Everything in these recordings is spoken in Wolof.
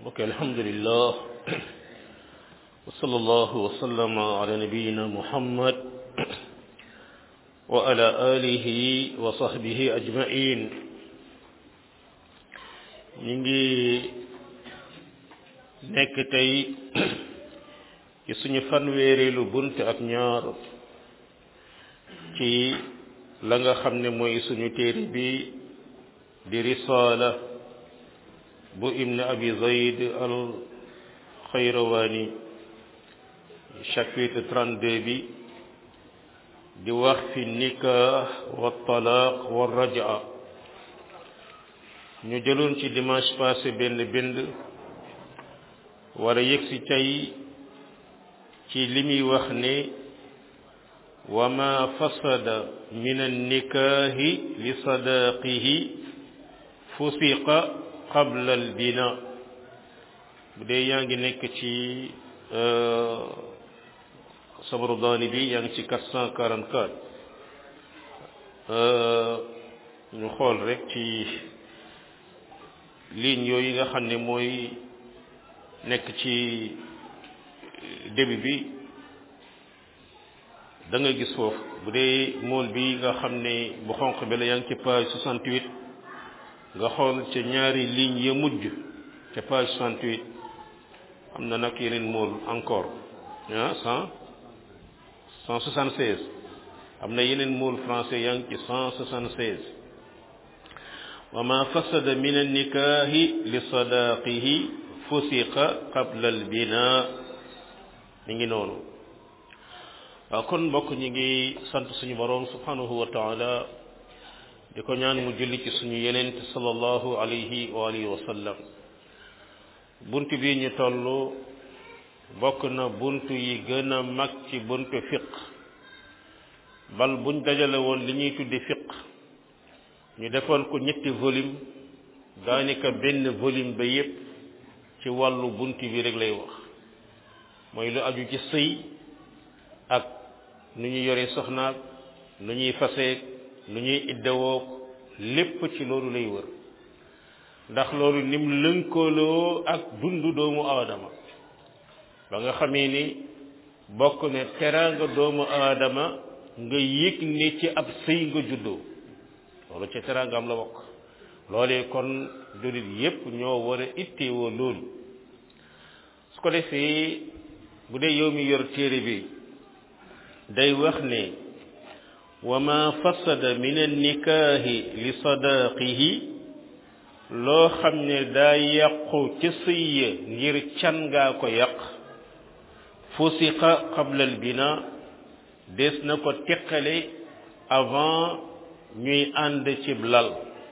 ok alhamdulillah wa sallallahu wa sallama ala nabiyina muhammad wa ala alihi wa sahbihi ajmain ñu ngi nekk tey ci suñu fanweereelu bunt ak ñaar ci la nga xam ne mooy suñu téere bi di risaala bu ibn abi zayd al xayrawaani chapitre 32 bi di wax fi nikah wa talaaq wa rajaa ñu jëloon ci dimanche passé benn bind war a yëgsi tey ci li muy wax ne wa ma fasada min annikaahi li sadaaqihi fusiqa qabla al bina bu dee yaa ngi nekk ci sabru daani bi yaa ngi ci 444 ñu xool rek ci ligne yooyu nga xam ne mooy nekk ci début bi da nga gis foofu bu dee mool bi nga xam ne bu xonq bi la yaa ngi ci page 68 nga xool ca ñaari ligne ya mujj ca page 68 am na nag yeneen mool encore ah cent cent soixante seize am na yeneen mool français yaa ngi ci cent soixante seize wa ma fasada min annikaahi li sadaaqihi fusiqa qabla al bina mi ngi noonu waaw kon mbokk ñi ngi sant suñu boroom subhanahu wa taala di ko ñaan mu julli ci suñu yenent sallallahu alayhi wa alihi wa sallam bunt bi ñu toll bokk na bunt yi gën a mag ci buntu fiq bal buñ dajale woon li ñuy tuddi fiq ñu defoon ko ñetti volume daanaka benn volume ba yépp ci wàllu bunt bi rek lay wax mooy lu aju ci sëy ak nu ñuy yore soxnaak nu ñuy faseek nu ñuy iddawoo lépp ci loolu lay wër ndax loolu nim lënkaloo ak dundu doomu aadama ba nga xamee ni bokk ne teraanga doomu aadama nga yëg ne ci ab sëy nga juddoo loolu ci teraanga am la bokk loolee kon jullit yépp ñoo war a itteewoo loolu su ko defee bu dee yow mi yor téere bi day wax ne wa ma fasada min annikaahi li sadaaqihi loo xam ne daa yàqu ca sëy ya ngir can ngaa ko yàq fusiqa qabla al bina des na ko teqale avant ñuy ànd cib lal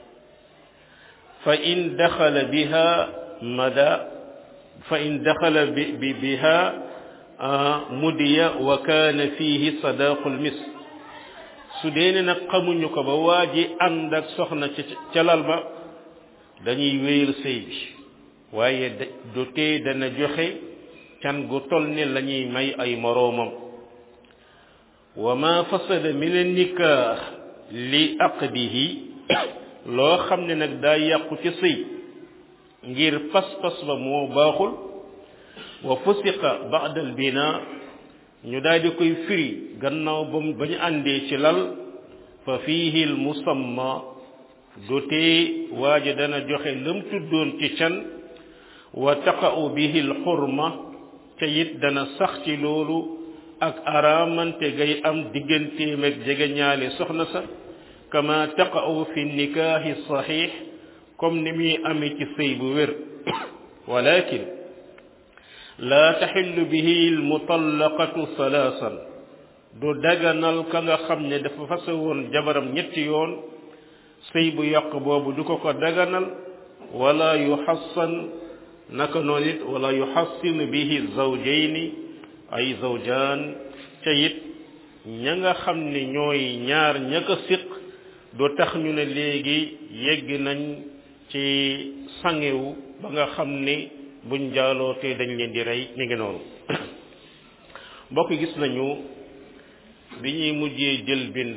fa in daxala biha mada fa in daxala bi biha mudiya wa kaana fihi sadaqul mis su dee ne nag xamuñu ko ba waa ji ànd ak soxna ca lal ba dañuy wéyal sëy bi waaye du tee dana joxe can gu tol ne la ñuy may ay moroomam wa ma fasada min an-nikah li aqdihi loo xam ne nag daa yàqu ci sëy ngir pas-pas ba moo baaxul wa fusiqa ba'da al-bina ñu daal di koy firi gannaaw ba ba ñu àndee ci lal fa fiihi al-musamma dotee waaja dana joxe lam tuddoon ci can wa taqa'u bihi al-hurma te it dana sax ci loolu ak araamante gay am digganteem ak jege ñaale soxna sa kama taqa'u fi nikaahi sahih comme ni muy amee ci sëy bu wér walakin laa taxillu bihi almutallaqatu salaasan du daganal ka nga xam ne dafa fase woon jabaram ñetti yoon sëy bu yàq boobu du ko ko daganal wala yuxassan naka noonu it wala yuxassinu bihi zawjayni ay zawjaan ca it ña nga xam ne ñooy ñaar ña ko siq du tax ñu ne léegi yegg nañ ci sangewu ba nga xam ne buñ jaalootee dañ leen di rey mi ngi noonu mbokk gis nañu bi ñuy mujjee jël bind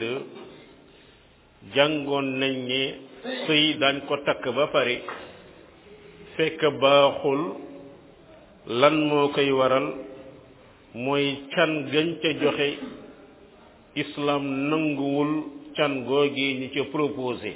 jàngoon nañ ne sëy dañ ko takk ba pare fekk baaxul lan moo koy waral mooy can gañ ca joxe islam nanguwul can googi ñi ca proposé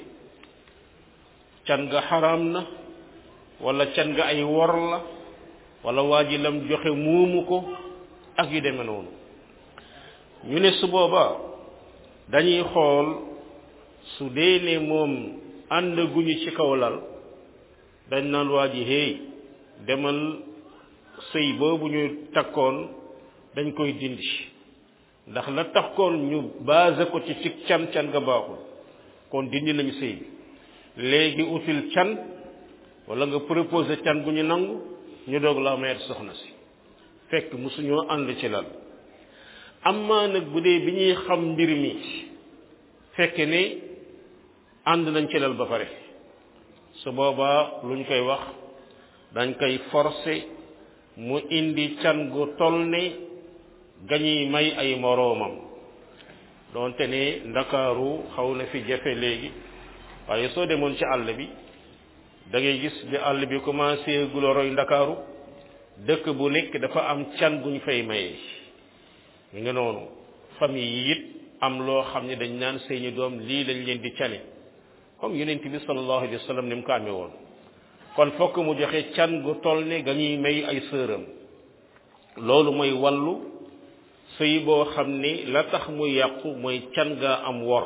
can ga xaraam na wala can ga ay wor la wala waa ji lam joxe muumu ko ak yu demee noonu ñu ne su boobaa dañuy xool su dee ne moom ànd guñu ci kaw lal dañ naan waa ji hey demal sëy boobu ñu takkoon dañ koy dindi ndax la takkoon ñu basé ko ci ci can can nga baaxul kon dindi nañu sëy bi léegi util can wala nga proposé can gu ñu nangu ñu doog la mayet soxna si fekk mosuñoo ànd ci lal amaa nag bu dee bi ñuy xam mbir mi fekk ne ànd nañ ci lal ba pare su boobaa luñ koy wax dañ koy forcer mu indi can gu toll ne gañuy may ay moroomam doonte ne ndakaaru xaw na fi jafe léegi waaye soo demoon ci àll bi da ngay gis bi àll bi commencé gula roy ndakaaru dëkk bu nekk dafa am can guñ fay mayee ñu ngi noonu famille yi it am loo xam ne dañ naan seeni doom lii lañ leen di cane comme yonent bi sallallahu alayhi wa sallam ni mu ko amee woon kon fokk mu joxe can gu toll ne ga ñuy may ay sëram loolu mooy wàllu sëy boo xam ni la tax mu yàqu mooy can gaa am wor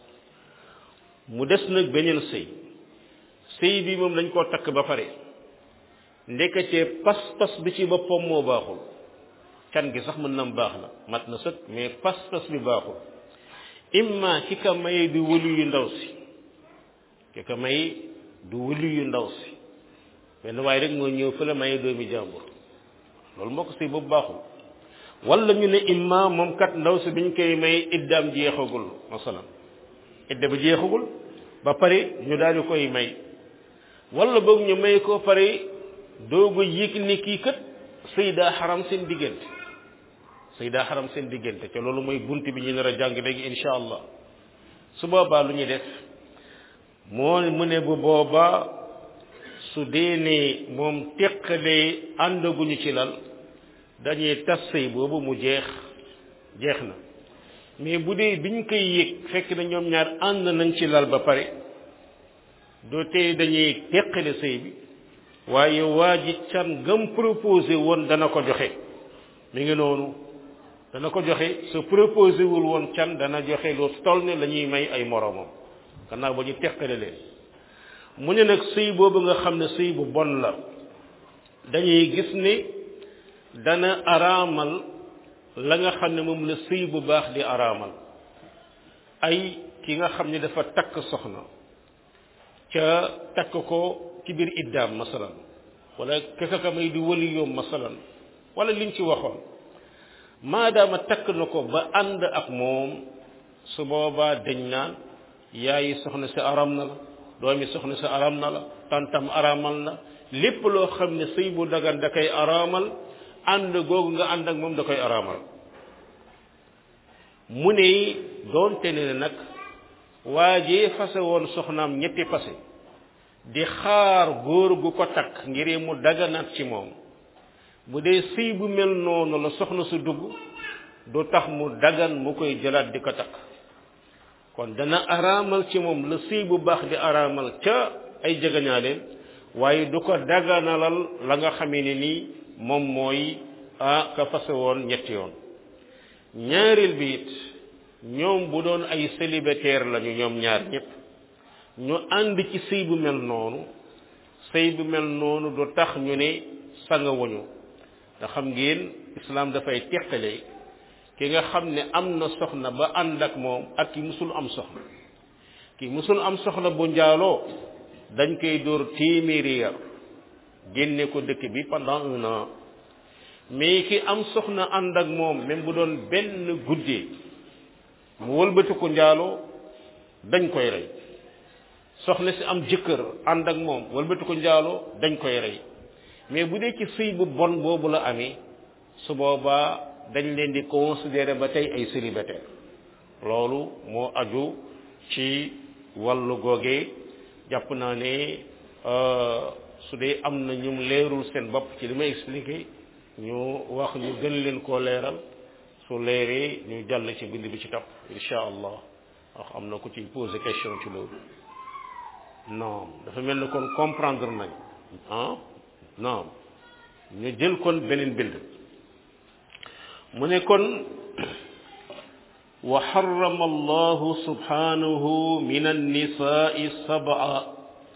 mu des nag beneen sëy sëy bi moom dañ koo takk ba pare ndeketee pas-pas bi ci boppam moo baaxul can gi sax mën na baax la mat na sëkk mais pas-pas bi baaxul imma ki ka maye di wëlu yu ndaw si ki ka maye du wëlu yu ndaw si benn waaye rek moo ñëw fële maye doomi jàmbur loolu moo ko sëy boobu baaxul wala ñu ne imma moom kat ndaw si biñ koy may iddaam jeexagul masalan idda ba jeexagul ba pare ñu daal di koy may wala boog ñu may ko pare doogu yëg ni kii kat sëy daa xaram seen diggante sëy daa xaram seen diggante te loolu mooy bunt bi ñu nar a jàng léegi insha allah su boobaa lu ñuy def moo mu ne bu boobaa su dee ne moom teqalee àndaguñu ci lal dañuy tas sëy boobu mu jeex jeex na mais bu dee biñ koy yëg fekk na ñoom ñaar ànd nañ ci lal ba pare doo tey dañuy teqale sëy bi waaye waa ji can gam proposé woon dana ko joxe mi ngi noonu dana ko joxe su proposé wul woon can dana joxe lu toll ne la ñuy may ay moroomam gannaaw ba ñu teqale leen mu ne nag sëy boobu nga xam ne sëy bu bon la dañuy gis ne dana araamal la nga xam ne moom la sëy bu baax di araamal ay ki nga xam ne dafa takk soxna ca takk ko ci biir iddaam masalan wala keka ka may di wali yoom masalan wala liñ ci waxoon maadaama takk na ko ba ànd ak moom su boobaa dañ naan yaayi soxna si aram na la doomi soxna si aram na la tantam aramal na lépp loo xam ne sëy bu dagan da koy araamal ànd googu nga ànd ak moom da koy araamal mu ne doonte ne nag waajee fase woon soxnaam ñetti fase di xaar góor gu ko takk ngir mu daganaat ci moom bu dee sëy bu mel noonu la soxna su dugg du tax mu dagan mu koy jëlaat di ko takk kon dana araamal ci moom la sëy bu baax di araamal ca ay jegañaaleen waaye du ko daganalal la nga xamee ne nii moom mooy ah ka fase woon ñetti yoon ñaareel bi it ñoom bu doon ay célibataire lañu ñoom ñaar ñëpp ñu ànd ci sëy bu mel noonu sëy bu mel noonu du tax ñu ne sanga wuñu te xam ngeen islam dafay teqale ki nga xam ne am na soxna ba ànd ak moom ak ki musul am soxna ki musul am soxna bu njaaloo dañ koy dóor téeméeri yar génne ko dëkk bi pendant un an mais ki am soxna ànd ak moom même bu doon benn guddee mu wëlbati ko njaaloo dañ koy rey soxna si am jëkkër ànd ak moom wëlbati ko njaaloo dañ koy rey mais bu dee ci sëy bu bon boobu la amee su boobaa dañ leen di considérer ba tey ay célibataire loolu moo aju ci wàllu googee jàpp naa ne su dee am na ñum leerul seen bopp ci li may expliqué ñu wax ñu gën leen koo leeral su leeree ñu jàll ci bind bi ci topp insha allah wax am na ku ci posé question ci loolu non dafa mel ni kon comprendre nañ ah non ñu jël kon beneen bind mu ne kon wa harrama allahu subhanahu min annisaai sab'a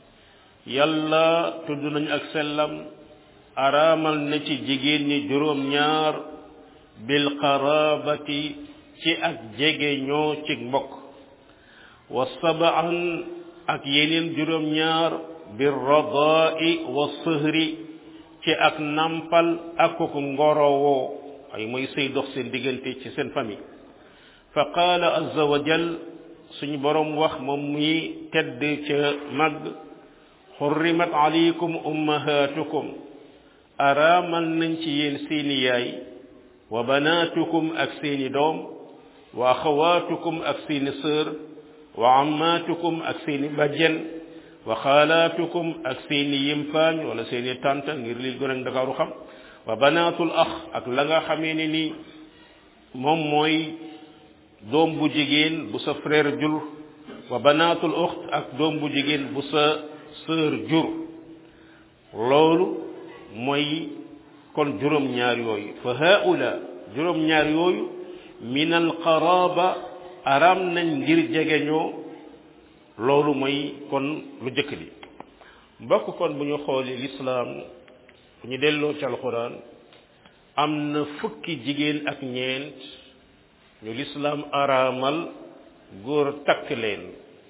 yàlla tudd nañu ak sellam araamal na ci jigéen ñi juróom ñaar bil qarabati ci ak jege ñoo ci mbokk wa sab'an ak yeneen juróom ñaar bir radaa'i wa sëhri ci ak nampal ak ko ngorowoo ay mooy sëy dox seen diggante ci seen famille fa qaala azza wa jal suñu boroom wax moom muy tedd ca màgg xurrimat alaykum ummahatukum araamal nañ ci yéen seeni yaay wa banaatukum ak seeni doom wa axawaatukum ak seeni sœur wa ammaatukum ak seeni bajjen wa xaalaatukum ak seeni yimpaañ wala seeni tànta ngir li gën a ndakaaru xam wa banaatul ax ak la nga xamee ne ni moom mooy doom bu jigéen bu sa frère jur wa banaatul uxt ak doom bu jigéen bu sa sœur jur loolu mooy kon juróom-ñaar yooyu fa haula juróom-ñaar yooyu min al qaraba aram nañ ngir jegeñoo loolu mooy kon lu jëkk li mbokk kon bu ñu xoolee lislaam bu ñu delloo ci alxuraan am na fukki jigéen ak ñeent ñu lislaam araamal góor takk leen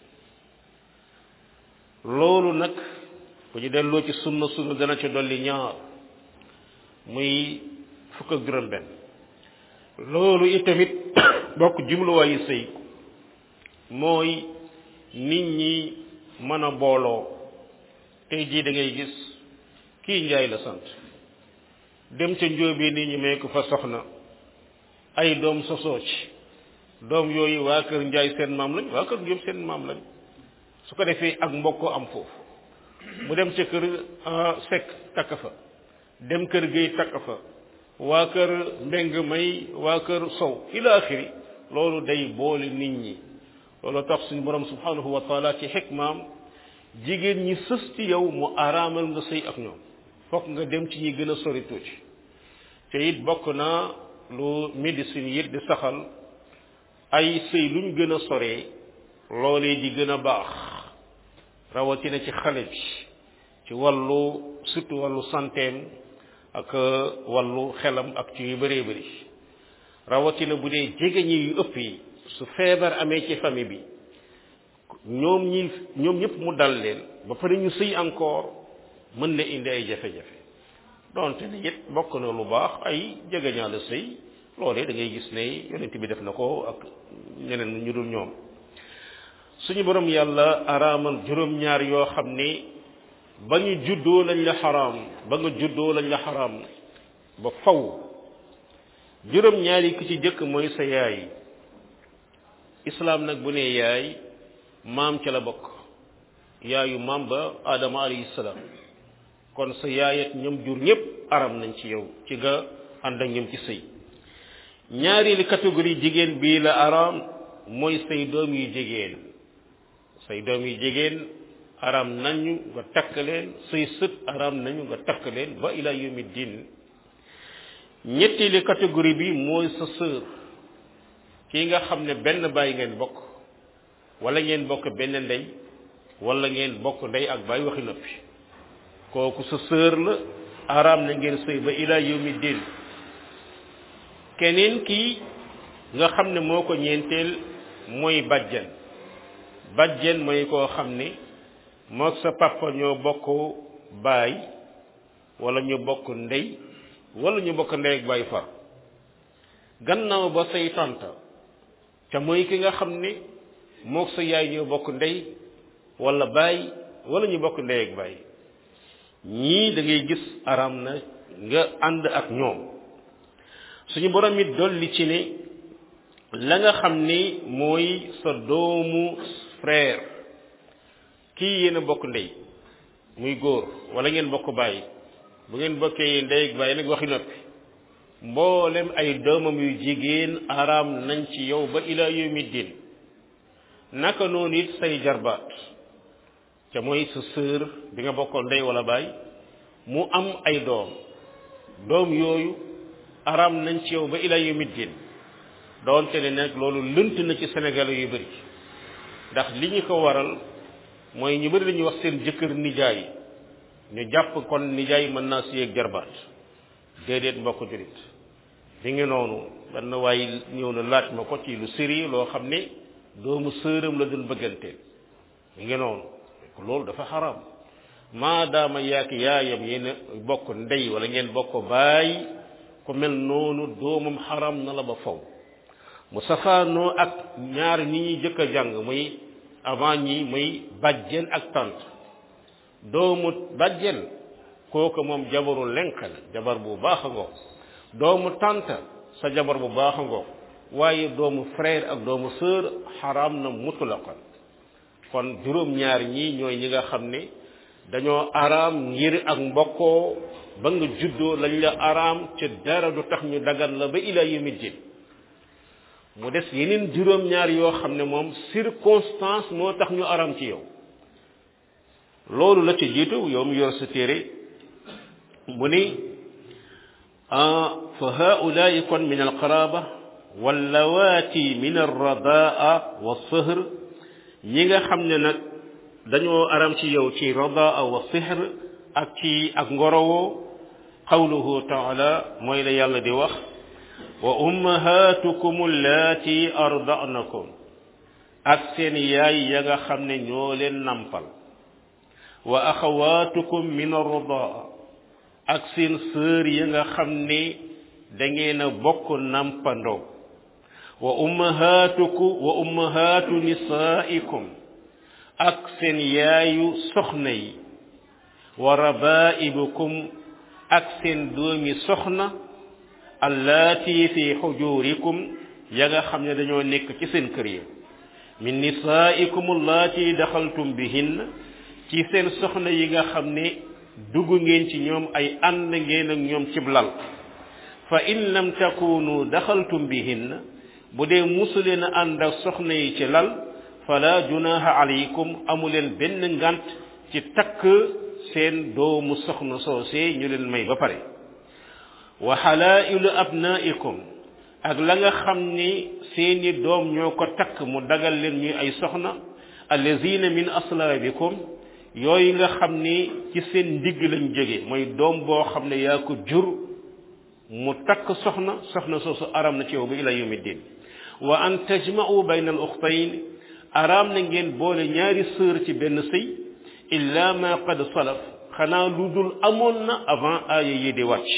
loolu nag bu ñu delloo ci sunna sunna dana ci dolli ñaar muy fukk ak juróom benn loolu itamit bokk jumluwaayu sëy mooy nit ñi mën a booloo tey jii da ngay gis kii njaay la sant dem ca njóobee nit ñi may ko fa soxna ay doom sosoo ci doom yooyu waa kër njaay seen maam lañ waa kër njóob seen maam lañ su ko defee ak mbokkoo am foofu mu dem ca kër sekk takk fa dem kër géey takk fa waa kër mbeng may waa kër sow ila axiri loolu day boole nit ñi loolu tax suñu borom subhanahu wa taala ci xikmaam jigéen ñi sës ci yow mu araamal nga sëy ak ñoom fokk nga dem ci ñi gën a sori tuuti te it bokk na lu médecine yi di saxal ay sëy luñ gën a soree loolee di gën a baax rawatina ci xale bi ci wàllu surtout wàllu santeem ak wàllu xelam ak ci yu bëree bëri rawatina bu dee jege ñi yu ëpp yi su feebar amee ci famille bi ñoom ñi ñoom ñëpp mu dal leen ba pare ñu sëy encore mën na indi ay jafe-jafe donte ne it bokk na lu baax ay jegeñaale sëy loolee da ngay gis ne yonent bi def na ko ak ñeneen ñu dul ñoom suñu borom yàlla araamal juróom-ñaar yoo xam ne ba ñu juddoo lañ la xaraam ba nga juddoo lañ la xaraam ba faw juróom-ñaar yi ki ci jëkk mooy sa yaay islaam nag bu ne yaay maam ca la bokk yaayu maam ba adama alayhi salaam kon sa yaayat ñoom jur ñëpp aram nañ ci yow ci nga ànd ak ñoom ci sëy ñaareelu catégorie jigéen bii la aram mooy say doom yu jigéen say doom yu jigéen aram nañu nga takk leen say sët aram nañu nga takk leen ba ila yawmi din ñetteelu catégorie bi mooy sa sœur kii nga xam ne benn baay ngeen bokk wala ngeen bokk benn ndey wala ngeen bokk ndey ak baay waxi noppi kooku sa sœur la araam na ngeen sëy ba ila yawmi din keneen kii nga xam ne moo ko ñeenteel mooy bajjan bajjan mooy koo xam ne moog sa papa ñoo bokk baay wala ñu bokk ndey wala ñu bokk ndey ak baay far gannaaw ba say tanta te mooy ki nga xam ne moog sa yaay ñoo bokk ndey wala baay wala ñu bokk ndey ak baay ñii da ngay gis aram na nga ànd ak ñoom suñu borom it dolli ci ne la nga xam ni mooy sa doomu frère kii yéen a bokk ndey muy góor wala ngeen bokk bàyyi bu ngeen bokkee ndey ak bàyyi nag waxi noppi mboolem ay doomam yu jigéen araam nañ ci yow ba ila yawmi din naka noonu it say jarbaat ca mooy sa sœur bi nga bokkoon ndey wala baay mu am ay doom doom yooyu araam nañ ci yow ba ila yawmi din doonte ne nag loolu lënt na ci sénégalais yu bëri ndax li ñu ko waral mooy ñu bëri dañuy wax seen jëkkër nijaay ñu jàpp kon nijaay mën naa si ak jarbaat déedéet mbokk jurit li ngi noonu benn waaye ñëw na laaj ma ko ci lu sérieux loo xam ne doomu sëram la doon bëgganteel li ngi noonu loolu dafa xaram maadaama yaak yaayam yéen bokk ndey wala ngeen bokk baay ku mel noonu doomam xaram na la ba faw mu safaanoo ak ñaar ñi ñuy jëkk a jàng muy avant ñi muy bàjjen ak tant doomu bàjjen kooku moom jabaru lenk la jabar bu baax a ngoog doomu tant sa jabar bu baax a ngoog waaye doomu frère ak doomu sœur xaraam na mutlaqan kon juróom-ñaar ñii ñooy ñi nga xam ne dañoo araam ngir ak mbokkoo ba nga juddoo lañ la araam ca dara du tax ñu dagan la ba ila yawmi din mu des yeneen juróom-ñaar yoo xam ne moom circonstance moo tax ñu araam ci yow loolu la ci jiitu yow mu yor sa téere mu ni fa haulaai kon min alqaraba wallawaati min alradaa wa sihr ñi nga xam ne nag dañoo aram ci yow ci radaa wa sihr ak ci ak ngorowoo qawluhu taala mooy la yàlla di wax wa ummahatukum allati arda'nakum ak seen yaay ya nga xam ne ñoo leen nampal wa axawatukum min arradaa ak seen sœur ya nga xam ne da ngeen a bokk nampandoo wa ummahatuku wa ummahatu nisaikum ak seen yaayu soxna yi wa rabaibukum ak seen doomi soxna allati fi xujurikum ya nga xam ne dañoo nekk ci seen kër yi min nisaikum allati daxaltum bihin ci seen soxna yi nga xam ne dugg ngeen ci ñoom ay ànd ngeen ak ñoom cib lal fa in lam takunu daxaltum bihin bu dee musuleen a ànd ak soxna yi ci lal fala junaha alaykum amuleen benn ngant ci takk seen doomu soxna soosee ñu leen may ba pare wa halailu abnaikum ak la nga xam ni seeni doom ñoo ko takk mu dagal leen ñuy ay soxna allazina min aslaabikum yooyu nga xam ni ci seen ndigg lañ jóge mooy doom boo xam ne yaa ko jur mu takk soxna soxna soosu aram na ci yow ba ila yawmi din wa an tajma'u bayna al ukhtayn araam na ngeen boole ñaari sœur ci benn sëy illa ma qad salaf xanaa lu dul amoon na avant aaya yi di wàcc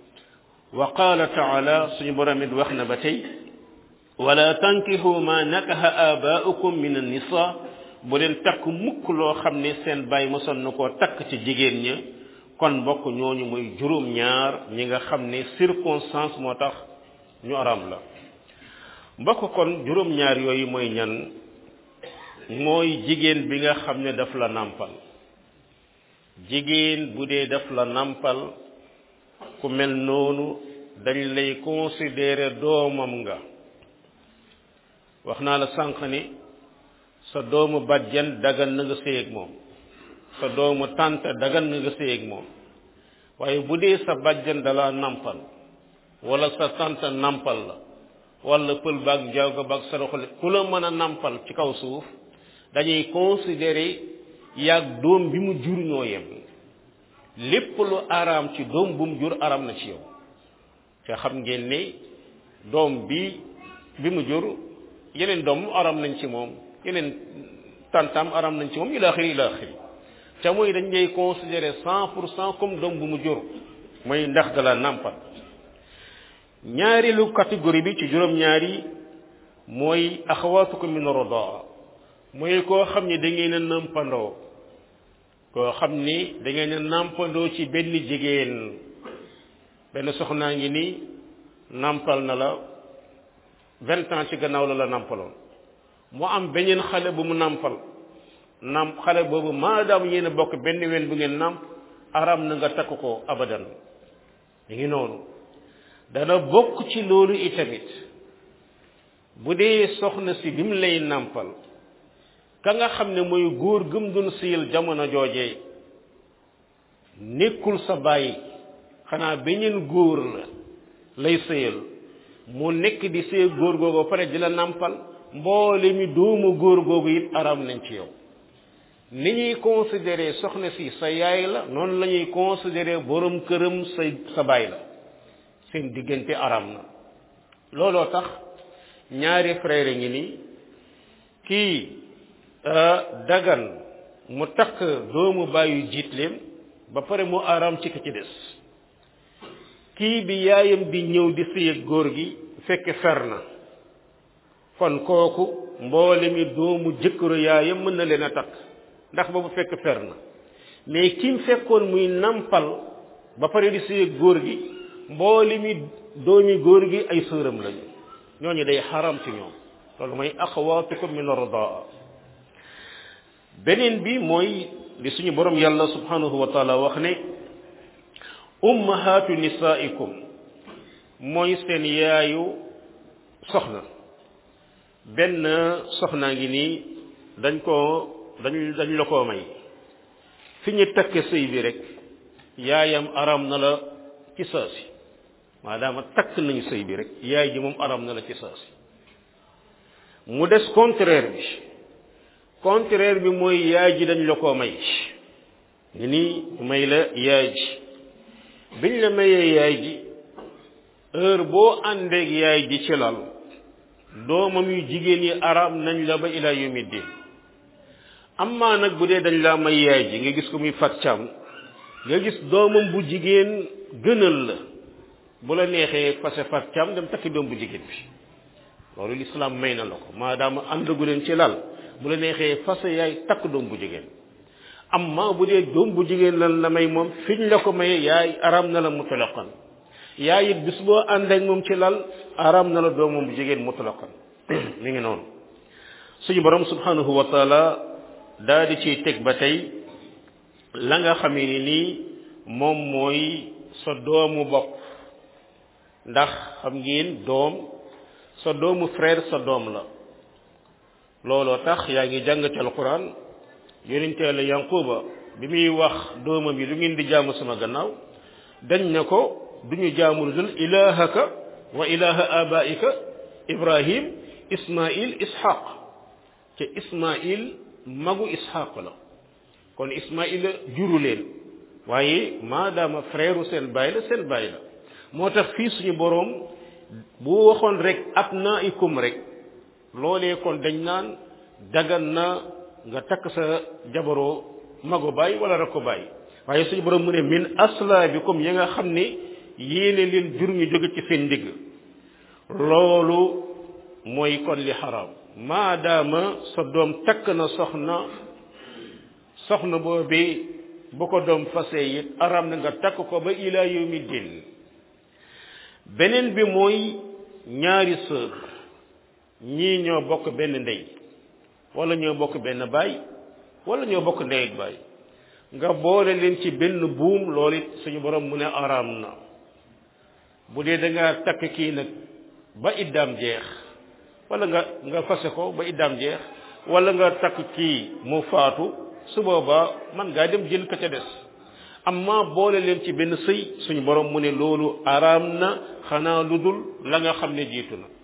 wa qaala taala suñu borom it wax na ba tey wala tankihu ma nakaha abaa'ukum min an-nisa bu leen takk mukk loo xam ne seen baay mosoon na koo takk ci jigéen ña kon mbokk ñooñu muy juróom ñaar ñi nga xam ne circonstance moo tax ñu aram la mbokk kon juróom ñaar yooyu mooy ñan mooy jigéen bi nga xam ne daf la nàmpal jigéen bu dee daf la nàmpal ku mel noonu dañ lay considérer doomam nga wax naa la sànq ni sa doomu bàjjen dagan na nga sëy ak moom sa doomu tànt dagan na nga sëy ak moom waaye bu dee sa bàjjen dala nàmpal wala sa tànt nàmpal la wala pël baag njawga baag saraxule ku la mën a nàmpal ci kaw suuf dañuy considérer yaag doom bi mu jur ñoo yem lépp lu araam ci doom bu mu jur araam na ci yow te xam ngeen ne doom bi bi mu jur yeneen doom araam nañ ci moom yeneen tantam araam nañ ci moom ila axiri ila axiri te mooy dañ lay considérer cent pour cent comme doom bu mu jur mooy ndax dala nàmpal ñaareelu catégorie bi ci juróom-ñaari mooy axawaatukum min rodaa mooy koo xam ni da ngeen a nàmpandoo koo xam ni da ngeen a nàmpandoo ci benn jigéen benn soxnaa ngi ni nàmpal na la vingt ans ci gannaaw la la nàmpaloon mu am beneen xale bu mu nàmpal namp xale boobu maadaam yéen a bokk benn wen bu ngeen namp aram na nga takk ko abadan mi ngi noonu dana bokk ci loolu itamit bu dee soxna si bi mu lay nàmpal ka nga xam ne mooy góor gëm doon siyal jamono joojee nekkul sa bàyyi xanaa beneen góor la lay sëyal mu nekk di sëy góor googu ba pare di la nàmpal mboole mi doomu góor googu it aram nañ ci yow ni ñuy considéré soxna si sa yaay la noonu la ñuy considéré borom këram sa sa baay la seen diggante aram na looloo tax ñaari frère ngi nii kii dagan mu takk doomu bàyyu jiitleem ba pare mu aram ci ki ci des kii bi yaayam di ñëw di sëy ak góor gi fekk fer na kon kooku mboole mi doomu jëkkëru yaayam mën na leen a takk ndax boobu fekk fer na mais kim fekkoon muy nampal ba pare di sëy ak góor gi mboole mi doomi góor gi ay sëram lañu ñooñu day xaram ci ñoom loolu mooy axawaatukum min ardaa beneen bi mooy li suñu borom yàlla subhanahu wa taala wax ne ummahaatu nisaikum mooy seen yaayu soxna benn soxnaa ngi nii dañ koo dañ dañ la koo may fi ñu takk sëy bi rek yaayam aram na la ci saasi maadaama takk nañu sëy bi rek yaay ji moom aram na la ci saasi mu des contraire bi contraire bi mooy yaay ji dañ la koo may ngi nii may la yaay ji biñ la mayee yaay ji heure boo àndeeg yaay ji ci lal doomam yu jigéen yi aram nañ la ba ila yawmi din amma nag bu dee dañ laa may yaay ji nga gis ko muy fat cam nga gis doomam bu jigéen gënal la bu la neexee fase fat cam dem takki doom bu jigéen bi loolu lislaam may na la ko maadaama àndagu leen ci lal bu la neexee fase yaay takk doom bu jigéen amma bu dee doom bu jigéen lan la may moom fiñ la ko maye yaay aram na la mutlaqan yaay it bis boo ànd ak moom ci lal aram na la doomam bu jigéen mutlaqan mi ngi noonu suñu borom subhanahu wa taala daa di ciy teg ba tey la nga xamee ni nii moom mooy sa doomu bopp ndax xam ngeen doom sa doomu frère sa doom la looloo tax yaa ngi jàng ci alquran yonente la yanquba bi muy wax doomam yi lu ngeen di jaamu sama gannaaw dañ ne ko duñu jaamu lu dul ilahaka wa ilaha abaika ibrahim ismail ishaq te ismail magu ishaq la kon ismail juru leen waaye maadaama frère seen baay la seen baay la moo tax fii suñu boroom bu waxoon rek abnaikum rek loolee kon dañ naan dagan na nga takk sa jabaroo mago baay wala rakko baay waaye suñu boroom mu ne min aslaabikum ya nga xam ne yéene leen jur ñu jóge ci seen ndigg loolu mooy kon li xaraam maadaama sa doom takk na soxna soxna boobi bu ko doom fase it araam na nga takk ko ba ila yawmi din beneen bi mooy ñaari sœur ñii ñoo bokk benn ndey wala ñoo bokk benn baay wala ñoo bokk ndey ak baay nga boole leen ci benn buum loolu it suñu borom mu ne araam na bu dee da nga takk kii nag ba iddaam jeex wala nga nga fase ko ba iddaam jeex wala nga takk kii mu faatu su boobaa man ngaa dem jël ka ca des amma boole leen ci benn sëy suñu borom mu ne loolu araam na xanaa lu dul la nga xam ne jiitu na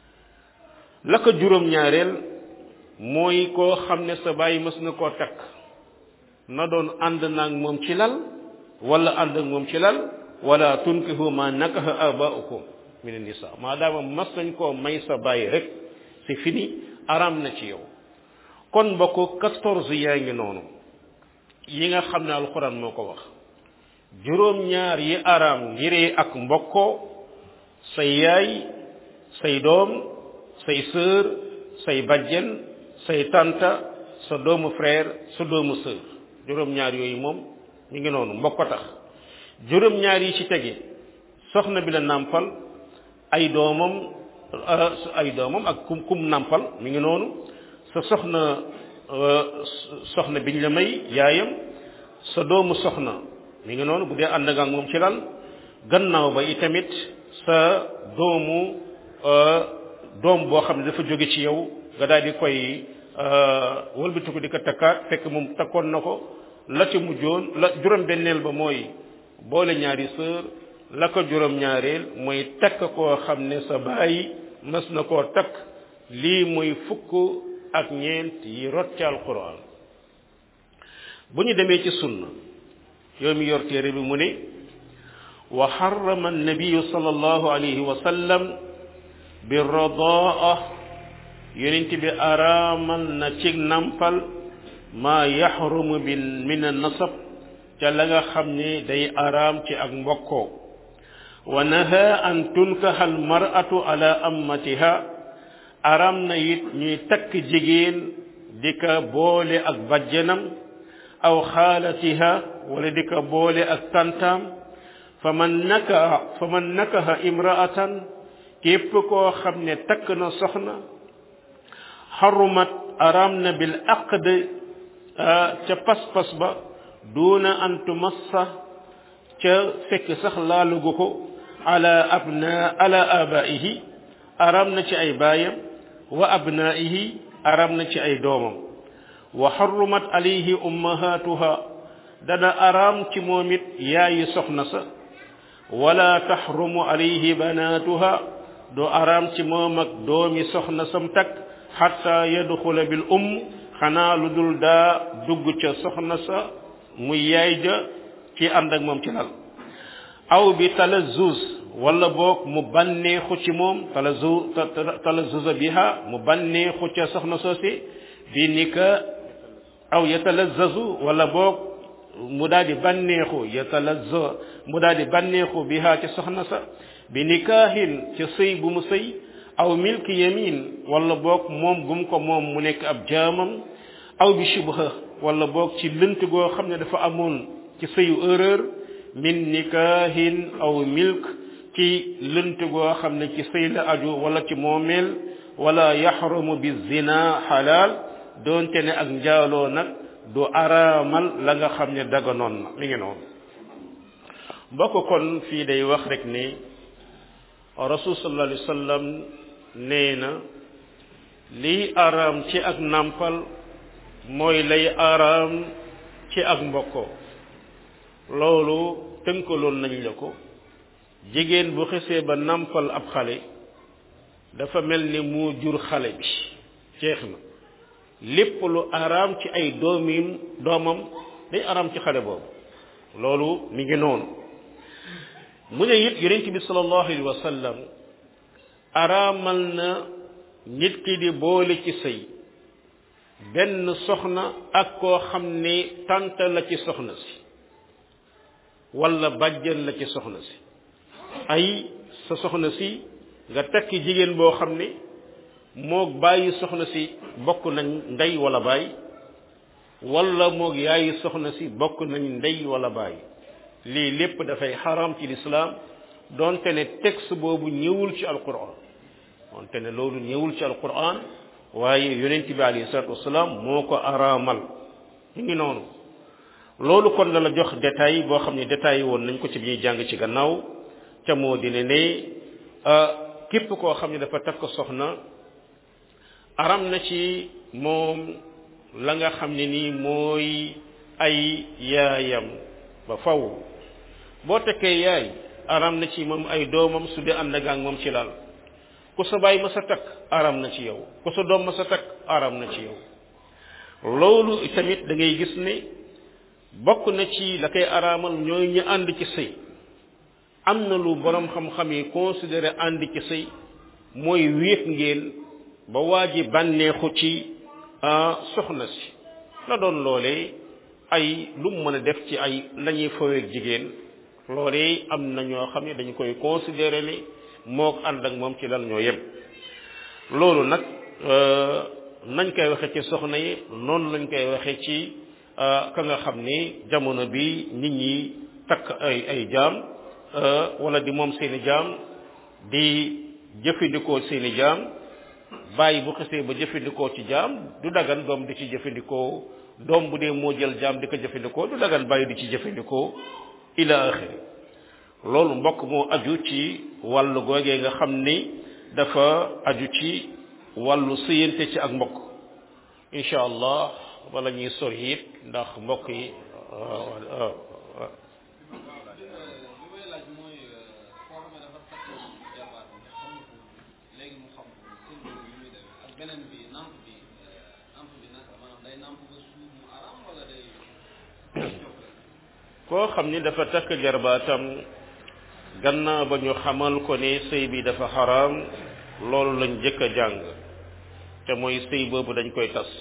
la ko juróom-ñaareel mooy koo xam ne sa bàyyi mës na koo takk na doon ànd naag moom ci lal wala ànd ak moom ci lal wala tunkihu ma nakaha abaukum min nisa maadaama mas nañ koo may sa bàyyi rek c'est fini araam na ci yow kon mbokk quatorze yaa ngi noonu yi nga xam ne alxuraan moo ko wax juróom-ñaar yi araam ngiree ak mbokkoo say yaay say doom say sœur say bajjen say tanta sa doomu frère sa doomu sœur juróom-ñaar yooyu moom ñu ngi noonu mbokk tax juróom-ñaar yi ci tege soxna bi la nàmpal ay doomam ay doomam ak kum kum nàmpal mi ngi noonu sa soxna soxna biñ la may yaayam sa doomu soxna mi ngi noonu bu dee ànd nga ak moom ci lal gannaaw ba itamit sa doomu doom boo xam ne dafa jóge ci yow nga daal di koy wëlbatiku di ko takkaat fekk moom takkoon na ko la ci mujjoon la juróom-benneel ba mooy boole ñaari sœur la ko juróom-ñaareel mooy takk koo xam ne sa baay mas na koo takk lii mooy fukk ak ñeent yi rot ci alquran bu ñu demee ci sunna yow mi yor téere bi mu ne wa xarama annabiyu sallallahu alayhi wa sallam bi radaa yonent bi araamal na ci nampal maa yaxrumu bi min annasab ca la nga xam ne day araam ci ak mbokkoo wa naha an tunkaha almar'atu ala ammatiha araam na it ñuy takk jigéen di ka boole ak bajjanam aw xaalatiha wala di ka boole ak tantaam fa man nakaha fa man nakaha imra'atan képp koo xam ne takk na soxna xarumat araam na bil aqd ca pas-pas ba duuna an tumassa ca fekk sax laalugu ko ala abna ala abaihi araam na ci ay baayam wa abnaihi araam na ci ay doomam wa xarumat alayhi ummahatuha dana araam ci moom it yaayi soxna sa wala taxrumu alayhi banatuha du araam ci moom ak doomi soxna sam takk xatta yadxula bil umm xanaa lu dul daa dugg ca soxna sa muy yaay ja ci ànd ak moom ci lal aw bi talazuz wala boog mu banneexu ci moom talazu talazuza biha mu banneexu ca soxna soosi bi nika aw yatalazazu wala boog mu daal di banneexu yatalazza mu daal di banneexu biha ca soxna sa bi nikaahin ca sëy bu mu sëy aw milki yamin wala boog moom gum ko moom mu nekk ab jaamam aw bi shubha wala boog ci lënt goo xam ne dafa amoon ci sëyu erreur min nikaahin aw milk ci lënt goo xam ne ci sëy la aju wala ci moomeel wala yaxrumu bi zina xalaal doonte ne ak njaaloo nag du araamal la nga xam ne daganoon na mi ngi noonu mbokk kon fii day wax rek ne rasul sallallahu alayhi wa sallam nee na lii araam ci ak nàmpal mooy lay araam ci ak mbokkoo loolu tënkaloon nañ la ko jigéen bu xesee ba nàmpal ab xale dafa mel ni mu jur xale bi jeex na lépp lu araam ci ay doomim doomam day araam ci xale boobu loolu mi ngi noonu mu ne it yonent bi sallallahu alayhi wa sallam araamal na nit ki di boole ci sëy benn soxna ak koo xam ne tànta la ci soxna si wala bàjjan la ci soxna si ay sa soxna si nga takki jigéen boo xam ne moog bàyyi soxna si bokk nañ ndey wala baay wala moog yaayi soxna si bokk nañ ndey wala baay lii lépp dafay xaram ci lislaam doonte ne texte boobu ñëwul ci alquran doonte ne loolu ñëwul ci alquran waaye yonent bi alayhi salatu wasalaam moo ko araamal ñu ngi noonu loolu kon la la jox détail boo xam ne détail woon nañ ko ci bi ñuy jàng ci gannaaw ca moo di ne ne képp koo xam ne dafa takk soxna aram na ci moom la nga xam ne nii mooy ay yaayam ba faw boo tekkee yaay aram na ci moom ay doomam su dee ànd ak moom ci lal ku sa baay ma sa takk aram na ci yow ku sa doom ma sa takk aram na ci yow loolu tamit da ngay gis ne bokk na ci la koy araamal ñooy ñu ànd ci sëy am na lu borom xam-xam yi considéré ànd ci sëy mooy wéet ngeen ba waa ji bànneexu ci soxna si la doon loolee ay lu mu mën a def ci ay lañuy faweeg jigéen loolee am na ñoo xam ne dañu koy considéré ni moo ko ànd ak moom ci lan ñoo yem loolu nag nañ koy waxe ci soxna yi noonu lañ koy waxe ci ka nga xam ni jamono bi nit ñi takk ay ay jaam wala di moom seeni jaam di jëfandikoo seeni jaam bàyyi bu xesee ba jëfandikoo ci jaam du dagan doom di ci jëfandikoo doom bu dee moo jël jaam di ko jëfandikoo du dagan bàyyi di ci jëfandikoo ila axiri loolu mbokk moo aju ci wàllu googee nga xam ni dafa aju ci wàllu sëyante ci ak mbokk incha allah wala ñuy sori it ndax mbokk yi beneen bi namp bi namp bi naka maanaam day namp ba suuf mu aram wala day koo xam ni dafa takk jarbaatam gannaaw ba ñu xamal ko ne sëy bi dafa xaraam loolu lañ jëkk a jàng te mooy sëy boobu dañ koy tas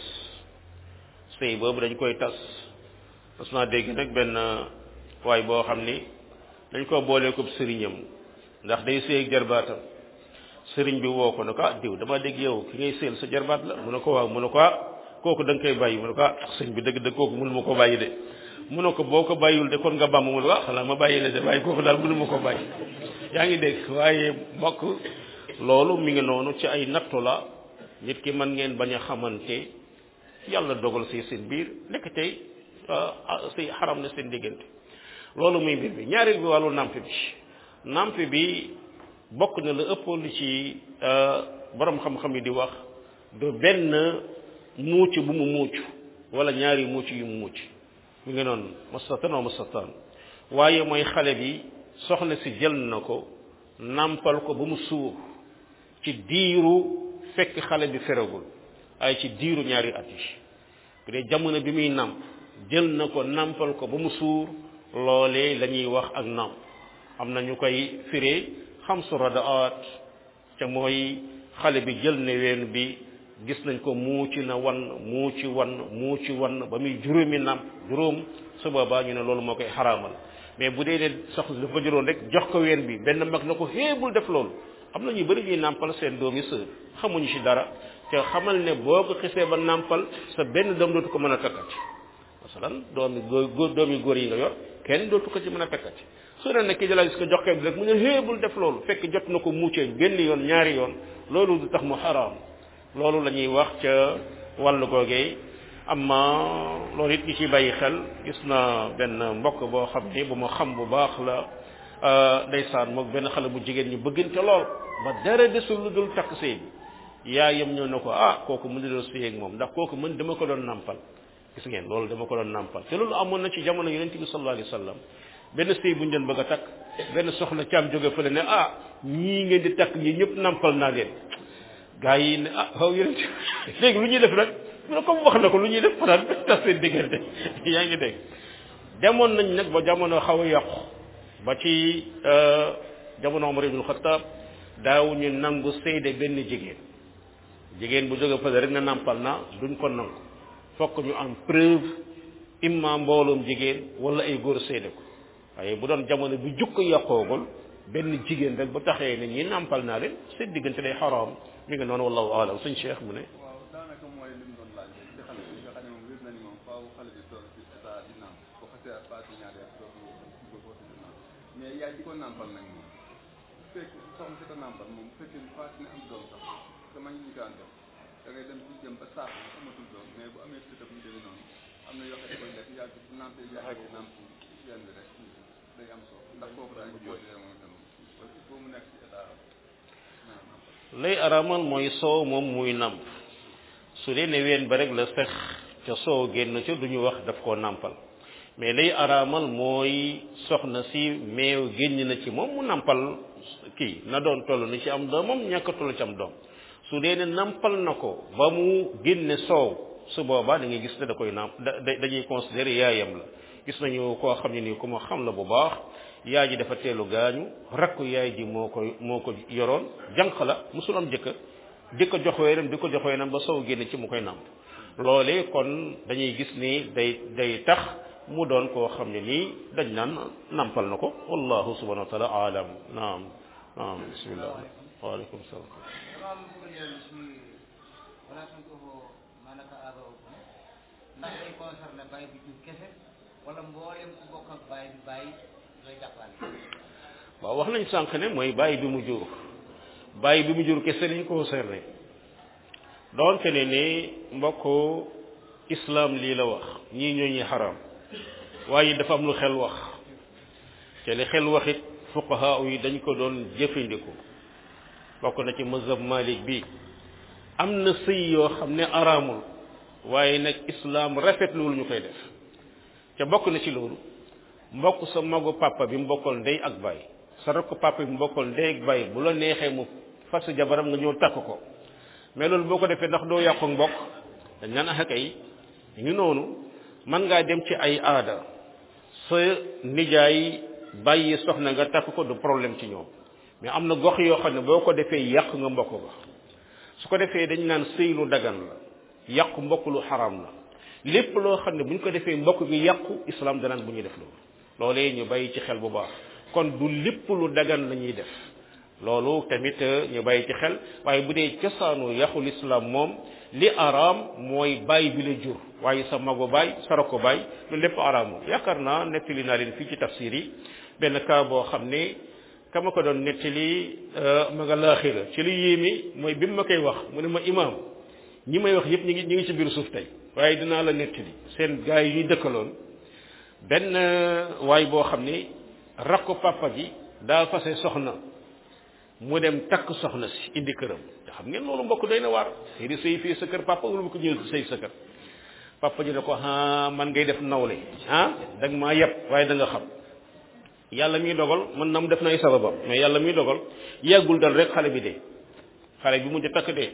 sëy boobu dañ koy tas mas naa dégg nag benn waay boo xam ni dañ ko boolee ko sëriñam ndax day sëy ak jarbaatam sëriñ bi woo ko ne ko ah diw dama dégg yow ki ngay sëyal sa jarbaat la mu ne ko waaw mu ne ko ah kooku da nga koy bàyyi mu ne ko ah sëñ bi dëgg dëgg kooku mënu ma ko bàyyi de mu ne ko boo ko bàyyiwul de kon nga bàmm mu ne ko ah xanaa ma bàyyi la de waaye kooku daal mënu ma ko bàyyi yaa ngi dégg waaye mbokk loolu mi ngi noonu ci ay nattu la nit ki mën ngeen bañ a xamante yàlla dogal si seen biir nekk tey si xaram na seen diggante loolu muy mbir bi ñaareel bi wàllu namp bi namp bi bokk na la ëpp lu ci borom xam-xam yi di wax du benn muuc bu mu muuc wala ñaari muuc yu mu muuc mi ngi noonu mastatan wa mastatan waaye mooy xale bi soxna si jël na ko nàmpal ko ba mu suur ci diiru fekk xale bi feragul ay ci diiru ñaari at yi bu dee jamono bi muy nàmp jël na ko nàmpal ko ba mu suur loolee la ñuy wax ak nàmp am na ñu koy firee xamsu radaat te mooy xale bi jël ne ween bi gis nañ ko muuci na wan muuci wan muuci wan ba muy juróomi nàmp juróom su boobaa ñu ne loolu moo koy xaraamal mais bu dee ne soxna dafa jëloon rek jox ko ween bi benn mag na ko xeebul def loolu am na ñu bëri ñuy nàmpal seen doomi sër xamuñu ci dara te xamal ne boo ko xisee ba nàmpal sa benn doom dootu ko mën a takkati masalan doomi góor doomi góor yi nga yor kenn dootu ko ci mën a takkati su ne nekk jëlaat gis ko jox ko bi rek mu ne xeebul def loolu fekk jot na ko muccee benn yoon ñaari yoon loolu du tax mu xaraam loolu la ñuy wax ca wàllu googee amma loolu it ñi ciy bàyyi xel gis na benn mbokk boo xam ni bu ma xam bu baax la ndeysaan moom benn xale bu jigéen ñu bëggante lool ba dara desul lu dul takk sëy bi yaayam ñëw na ko ah kooku mën na sëy ak moom ndax kooku mën dama ko doon nàmpal gis ngeen loolu dama ko doon nàmpal te loolu amoon na ci jamono yonent bi sallallahu alayhi wa sallam benn sëy bu ñu doon bëgg a takk benn soxna caam jóge fële ne ah ñii ngeen di takk ñii ñëpp nàmpal naa leen gaa yi ne ah xaw yonent léegi lu ñuy def nag mu ne comme wax na ko lu ñuy def fanaan tas seen diggante yaa ngi dégg demoon nañ nag ba jamono xaw a yàqu ba ci jamono Omar ibn Khattab daaw ñu nangu seede benn jigéen jigéen bu jóge fële rek na nàmpal na duñ ko nangu fokk ñu am preuve imma mbooloom jigéen wala ay góor seede ko waaye bu doon jamono bi jukko yàqoogul benn jigéen rek bu taxee ne ñi nàmpal naa leen seen diggante day xaraam mi ngi noonu wallahu alam suñ cheikh mu ne waaw daanaka mooy li mu doon laaj rek ci xale bi nga xam ne moom wér na ni moom faaw xale bi toll ci état di nàmp bu xasee ak paati ñaari at dootu dootu di nàmp mais yaay di ko nàmpal nag moom bu fekk soxna si ko nàmpal moom bu fekkee ni paati na am doom sax sama ñu daan def da ngay dem ci jëm ba saako bi amatul doom mais bu amee tëtab ñu demee noonu am na yoo xam ne koy def yàgg bu nàmpee yàgg nàmp yenn bi rek day am soo ndax kooku daal di jooy moom itam il faut mu nekk ci état naa nàmpal lay araamal mooy soow moom muy nàmp su dee ne ween ba rek la fex ca soow génn ca du ñu wax daf koo nàmpal mais lay araamal mooy soxna si meew génn na ci moom mu nàmpal kii na doon toll ni ci am doomam ñàkk toll ci am doom su dee ne nàmpal na ko ba mu génne soow su boobaa da ngay gis ne da koy nàmp da dañuy considérer yaayam la gis nañu koo xam ne nii ku ma xam la bu baax yaay ji dafa teelu gaañu rakku yaay ji moo ko moo ko yoroon jànq la musul am jëkkër di ko jox weenam di ko jox weenam ba sow génn ci mu koy nàmp loolee kon dañuy gis ni day day tax mu doon koo xam ne nii dañ naan nàmpal na ko wallahu subhanahu wa taala alam naam naam bismillah waaleykum salaam dama am bëgg a dellu si wala suñ ko maanaka aadoo ndax day concerné bàyyi bi jur kese wala mboolem ku bokk ak bàyyi bi bàyyi lay jàppale waaw wax nañ sànq ne mooy bàyyi bi mu jur bàyyi bi mu jur kese lañ concerné doonte ne ni mbokk islam lii la wax ñii ñoo ñuy xaram waaye dafa am lu xel wax te li xel waxit fuqaha yi dañ ko doon jëfandiku bokk na ci mazhab malik bi am na sëy yoo xam ne araamul waaye nag islam rafetluwul ñu koy def te bokk na ci loolu mbokk sa magu papa bi mu bokkal ndey ak baay sa rakk papa bi mu bokkal ndey ak baay bu la neexee mu fas jabaram nga ñëw takk ko mais loolu boo ko defee ndax doo yàqu mbokk dañ naan ax kay ñu noonu mën ngaa dem ci ay aada sa nijaay bàyyi soxna nga takk ko du problème ci ñoom mais am na gox yoo xam ne boo ko defee yàq nga mbokk ga su ko defee dañ naan sëy lu dagan la yàqu mbokk lu xaram la lépp loo xam ne bu ñu ko defee mbokk gi yàqu islam danaan bu ñuy def loolu loolee ñu bàyyi ci xel bu baax kon du lépp lu dagan la ñuy def loolu tamit ñu bàyyi ci xel waaye bu dee cosaanu yàqul islam moom li araam mooy baay bi la jur waaye sa mago baay sa rako baay loolu lépp araam moom yaakaar naa nettali naa leen fii ci tafsir yi benn cas boo xam ne kama ko doon nettali ma nga laaxira ci li yéeme mooy bi mu ma koy wax mu ne ma imaam ñi may wax yëpp ñu ngi ñu ngi ci biir suuf tey waaye dinaa la nettali seen gars yi ñuy dëkkaloon benn waay boo xam ne rakku papa ji daa fase soxna mu dem takk soxna si indi këram te xam ngeen loolu mbokk doy na waar xëy di sëy fii sa kër papa wala bu ko ñëw sëy sa kër papa ji ne ko ah man ngay def nawle ah da nga maa yeb waaye da nga xam yàlla miy dogal man na mu def na ay sababam mais yàlla miy dogal yàggul dal rek xale bi dee xale bi mujj takk dee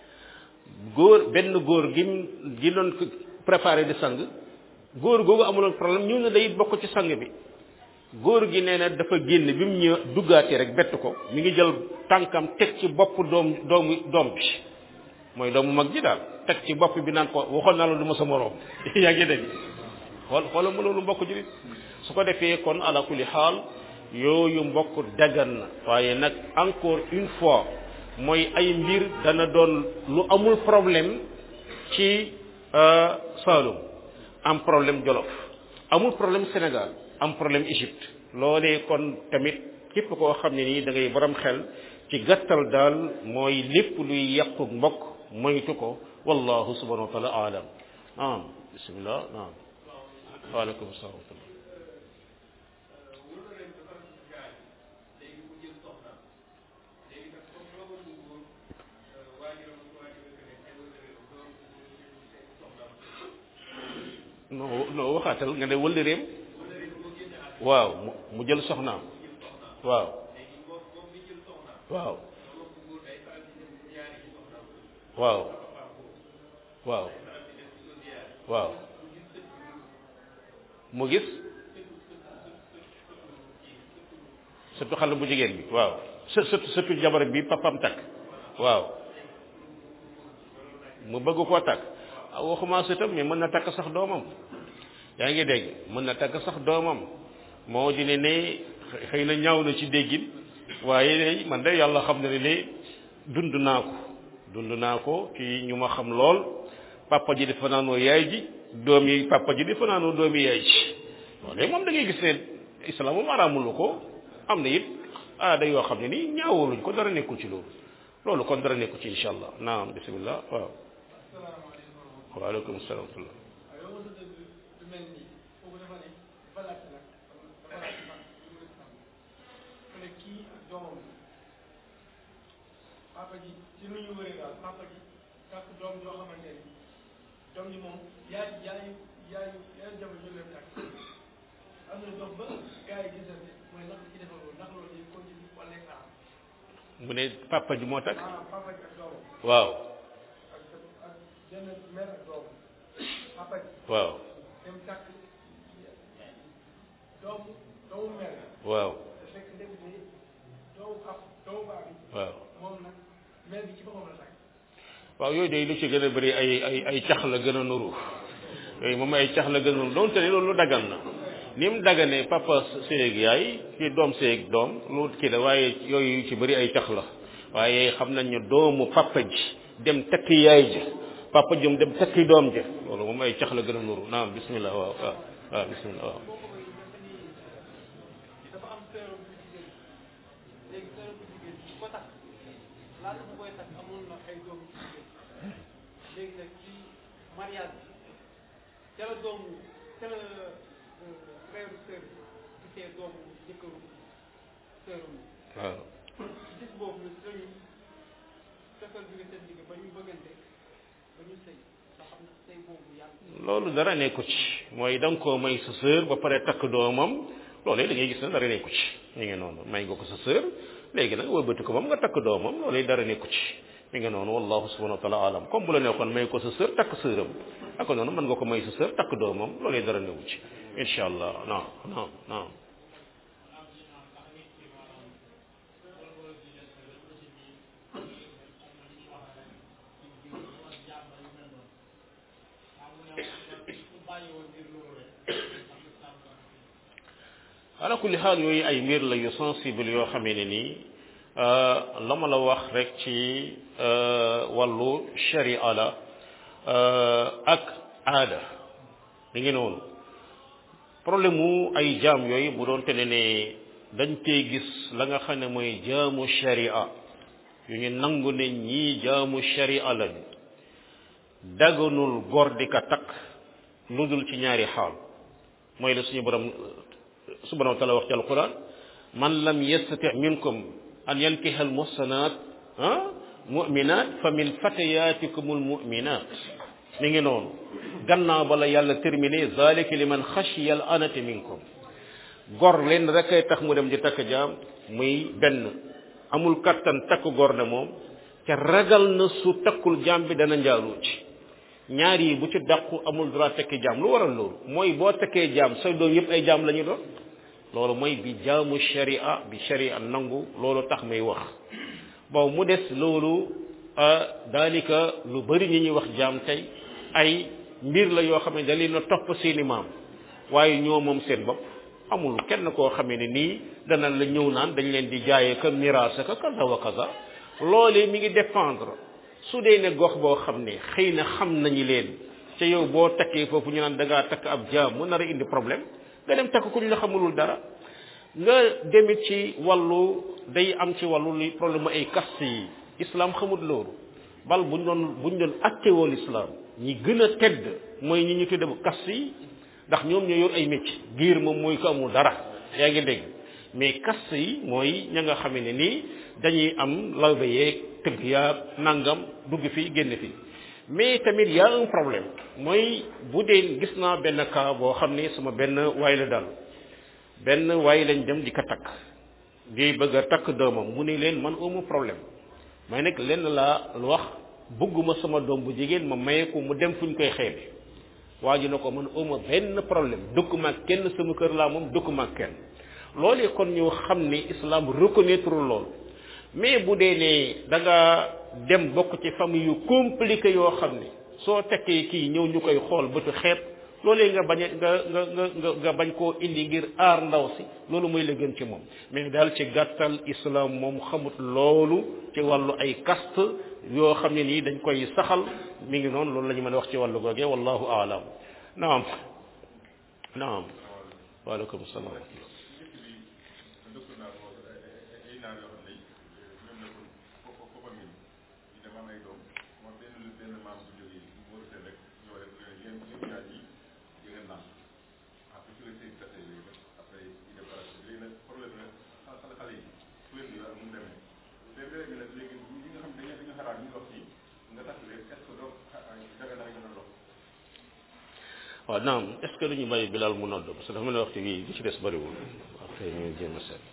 góor benn góor gi gi doon préparé di sang góor googu amuloon problème ñëw na day bokk ci sang bi góor gi nee na dafa génn bi mu ñëw duggaatee rek bett ko mi ngi jël tànkam teg ci bopp doom doomu doom bi mooy doomu mag ji daal teg ci bopp bi naan ko waxoon naa la du ma sa moroom yaa ngi dégg xool xoola mu loolu mbokk julit su ko defee kon ala kulli xaal yooyu mbokk dagan na waaye nag encore une fois mooy ay mbir dana doon lu amul problème ci Saloum am problème Jolof amul problème Sénégal am problème Égypte loolee kon tamit képp koo xam ne nii da ngay borom xel ci gàttal daal mooy lépp luy yàqu mbokk moytu ko wallahu subhanahu wa taala alam naam bismillah naam waaleykum salaam wa rahmatullah non non waxaatal nga ne wëllëreem waaw mu jël soxnaam waaw waaw waaw waaw waaw mu gis surtout xale bu jigéen bi waaw surtout surtout jabar bi papam takk waaw mu bëgg koo takk waxuma sëtam mais mën na takk sax doomam yaa ngi dégg mën na takk sax doomam moo di ne ne xëy na ñaaw na ci déggin waaye man de yàlla xam na ne ne dund naa ko dund naa ko ci ñu ma xam lool papa ji di fanaanoo yaay ji doom yi papa ji di fanaanoo doom yi yaay ji loolu moom da ngay gis ne islam moom araamulu ko am na it aada yoo xam ne nii ñaawuluñ ko dara nekkul ci loolu loolu kon dara nekkul ci insha allah naam bismillah waaw waaleykum salaam wa rahmatullah papa ji ci nu ñu wëree daal papa ji takk doom joo xamante ni doom ji moom yaay yaay yaay yaay jabar ñu leen takk am na dox ba gars yi gisante mooy ndax ci defal loolu ndax loolu day continue wala xaar mu ne papa ji moo takk ah papa ji ak doomam waaw ak ak benn mère ak doomam papa ji waaw dem takk doomu doomu mère waaw te fekk ndek ni doomu pap doomu baa bi waaw moom nag mère bi ci boppam la takk waaw yooyu day lu ci gën a bëri ay ay ay cax la gën a nuru yooyu moom ay cax la gën a nuru doonte ne loolu lu dagan na ni mu daganee papa séeg yaay ki doom séeg doom lu kii la waaye yooyu ci bëri ay cax la waaye xam nañ ne doomu papa ji dem takki yaay ji papa ji dem takki doom ji loolu moom ay cax la gën a nuru naam bismillah waaw waaw waaw bismillah waaw dafa am sœur bu jigéen léegi sœur bu jigéen bu ko takk laata bu koy takk amoon na ay doom yu jigéen léegi nag ci mariage bi ca la doomu ca la frère sœur bi gisee doomu jëkkëru sœuram waaw ci gis boobu nag dañu fekkal bi nga seen digg ba ñu bëggante ba ñu sëy nga xam ne sëy boobu yàlla loolu dara nekku ci mooy da nga koo may sa sœur ba pare takk doomam loolu da ngay gis ne dara nekku ci mi ngi noonu may nga ko sa sœur léegi nag wëlbati ko moom nga takk doomam loolu dara nekku ci mi ngi noonu wallahu subhanahu wa taala alam comme bu la neexoon may ko sa sœur takk sœuram ak noonu mën nga ko may sa sœur takk doomam loolu dara newu ci incha allah non non non ala kulli xaal yooyu ay mbir la yu sensible yoo xamee ne nii la ma la wax rek ci wàllu sharia la ak aada mi ngi noonu problème mu ay jaam yooyu bu doon te ne ne dañ tey gis la nga xam ne mooy jaamu sharia yu ñu nangu ne ñii jaamu sharia lañ daganul góor di ka takk lu dul ci ñaari xaal mooy la suñu borom subhanahu wa taala wax ci alquran man lam yastati minkum an yankiha almuhsanat ah muminat fa min fatayatikum almuminat mi ngi noonu gannaaw bala yàlla terminé zalika liman xashiya al anati minkum gor leen rek ay tax mu dem di takk jaam muy benn amul kattan takk gor ne moom ca ragal na su takkul jaam bi dana njaaloo ci ñaar yi bu ci dàqu amul droit tekki jaam lu waral loolu mooy boo tekkee jaam say doom yëpp ay jaam la ñu doon loolu mooy bi jaamu sharia bi sharia nangu loolu tax may wax bon mu des loolu daalika lu bari ñi ñuy wax jaam tey ay mbir la yoo xam ne da leen a topp seeni maam waaye ñoo moom seen bopp amul kenn koo xamee ne nii dana la ñëw naan dañ leen di jaayee ka miraasa ka kaza wa kaza loolee mi ngi dépendre su dee ne gox boo xam ne xëy na xam nañu leen te yow boo takkee foofu ñu naan da ngaa takk ab jaam mu nar a indi problème nga dem takk ku ñu la xamulul dara nga demit ci wàllu day am ci wàllu li problème ay caste yi islam xamut loolu bal buñ doon buñ doon attewoo l'islam ñi gën a tedd mooy ñi ñu tudde bu caste yi ndax ñoom ñoo yor ay métier giir moom mooy ko amul dara yaa ngi dégg mais caste yi mooy ña nga xam ne nii dañuy am lawbe yeeg tëgg yaa nangam dugg fii génn fii mais tamit y a un problème mooy bu dee gis naa benn cas boo xam ne sama benn waay la dal benn waay lañ dem di ko takk di bëgg a takk doomam mu ne leen man amu problème may nag lenn laa wax bëgguma sama doom bu jigéen ma maye ko mu dem fu ñu koy xeebe waa ji na ko man amu benn problème dëkku maag kenn sama kër laa moom dëkku maag kenn loolee kon ñu xam ne islam reconnaître lool mais bu dee ne da nga dem bokk ci famille yu compliqué yoo xam ne soo tekkee kii ñëw ñu koy xool bëtu xeet loolee nga bañ nga nga nga nga bañ koo indi ngir aar ndaw si loolu mooy la gën ci moom mais daal ci gàttal islam moom xamut loolu ci wàllu ay caste yoo xam ne nii dañ koy saxal mi ngi noonu loolu la ñu mën a wax ci wàllu googee wallahu aalam naam naam waaleykum salaam waaw naam est ce que duñu bàyyi bilal mu nodd parce que dafa mel ne waxtu bii li ci des bëriwul waaw xëy ñu jéem a seet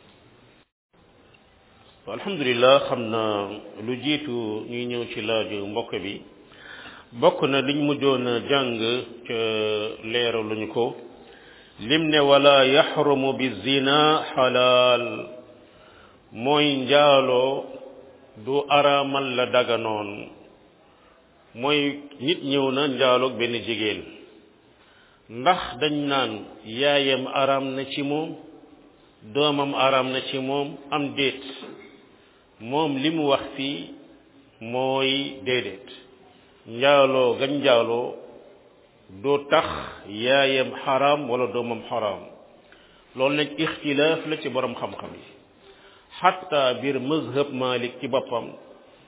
waaw alhamdulilah xam na lu jiitu ñuy ñëw ci laaju mbokk bi bokk na liñ mujjoon a jàng ca leeraluñu ko lim ne wala yaxrumu bi zina xalaal mooy njaaloo du araamal la daganoon mooy nit ñëw na njaaloog benn jigéen ndax dañ naan yaayam araam na ci moom doomam araam na ci moom am déet moom li mu wax fii mooy déedéet njaaloo gañ njaaloo du tax yaayam xaraam wala doomam xaraam loolu nag ixtilaaf la ci borom xam-xam yi xatta biir mazhab malik ci boppam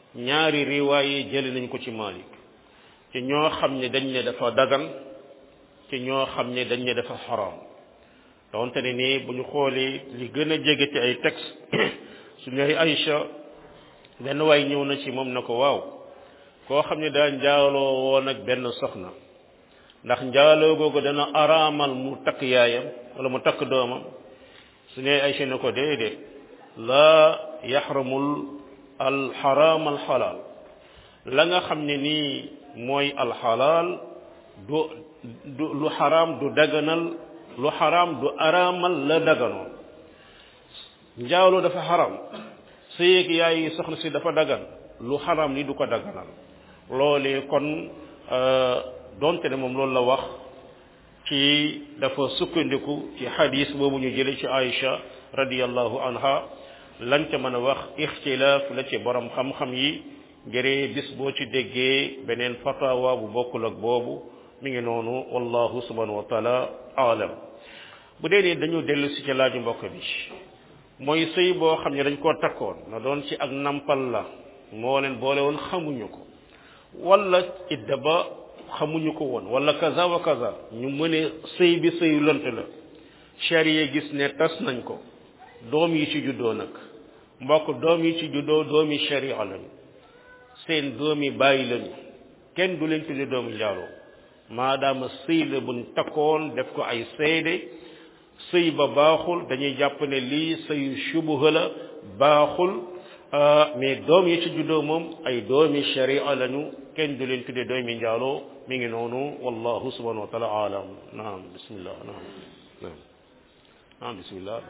ñaari riwaay yi jëli nañ ko ci Malik ci ñoo xam ne dañ ne dafa dagan ci ñoo xam ne dañ ne dafa xaraam donte ne nii bu ñu xoolee li gën a jege ci ay texte su ñooy Aïcha benn waay ñëw na ci moom na ko waaw koo xam ne daa njaaloo woon ak benn soxna ndax njaaloo googu dana araamal mu takk yaayam wala mu takk doomam su ñooy Aïcha ne ko déedéet laa yaxramul alxaraam alxalaal la nga xam ne nii mooy alxalaal du du lu xaraam du daganal lu xaraam du araamal la daganoon njaaloo dafa xaraam sëyeeg yaay soxna si dafa dagan lu xaraam ni du ko daganal loolee kon donte ne moom loolu la wax ci dafa sukkandiku ci xadis boobu ñu jële ci Aïcha radiyallahu anha lan ca mën a wax ixtilaaf la ci borom xam-xam yi ngëree bis boo ci déggee beneen fatawa bu bokkul ak boobu mi ngi noonu wallahu subhanahu wa taala aalam bu dee nii dañu dellu si ci laaju mbokk bi mooy sëy boo xam ne dañ koo takkoon na doon ci ak nampal la moo leen boole woon xamuñu ko wala idda ba xamuñu ko woon wala kaza wa kaza ñu mëne sëy bi sëyu lënt la charia gis ne tas nañ ko doom yi ci juddoo nag mbokk doom yi ci juddoo doomi sharia lañu seen doomi bàyyi lañu kenn du leen tudde doomu njaaloo maadaama sëy la buñ takkoon def ko ay seede sëy ba baaxul dañuy jàpp ne lii sëyu shubuha la baaxul mais doom yi ci juddoo moom ay doomi sharia lañu kenn du leen tudde doomi njaaloo mi ngi noonu wallahu subhanahu wa taala alam naam bismillah naam naam naam bismillah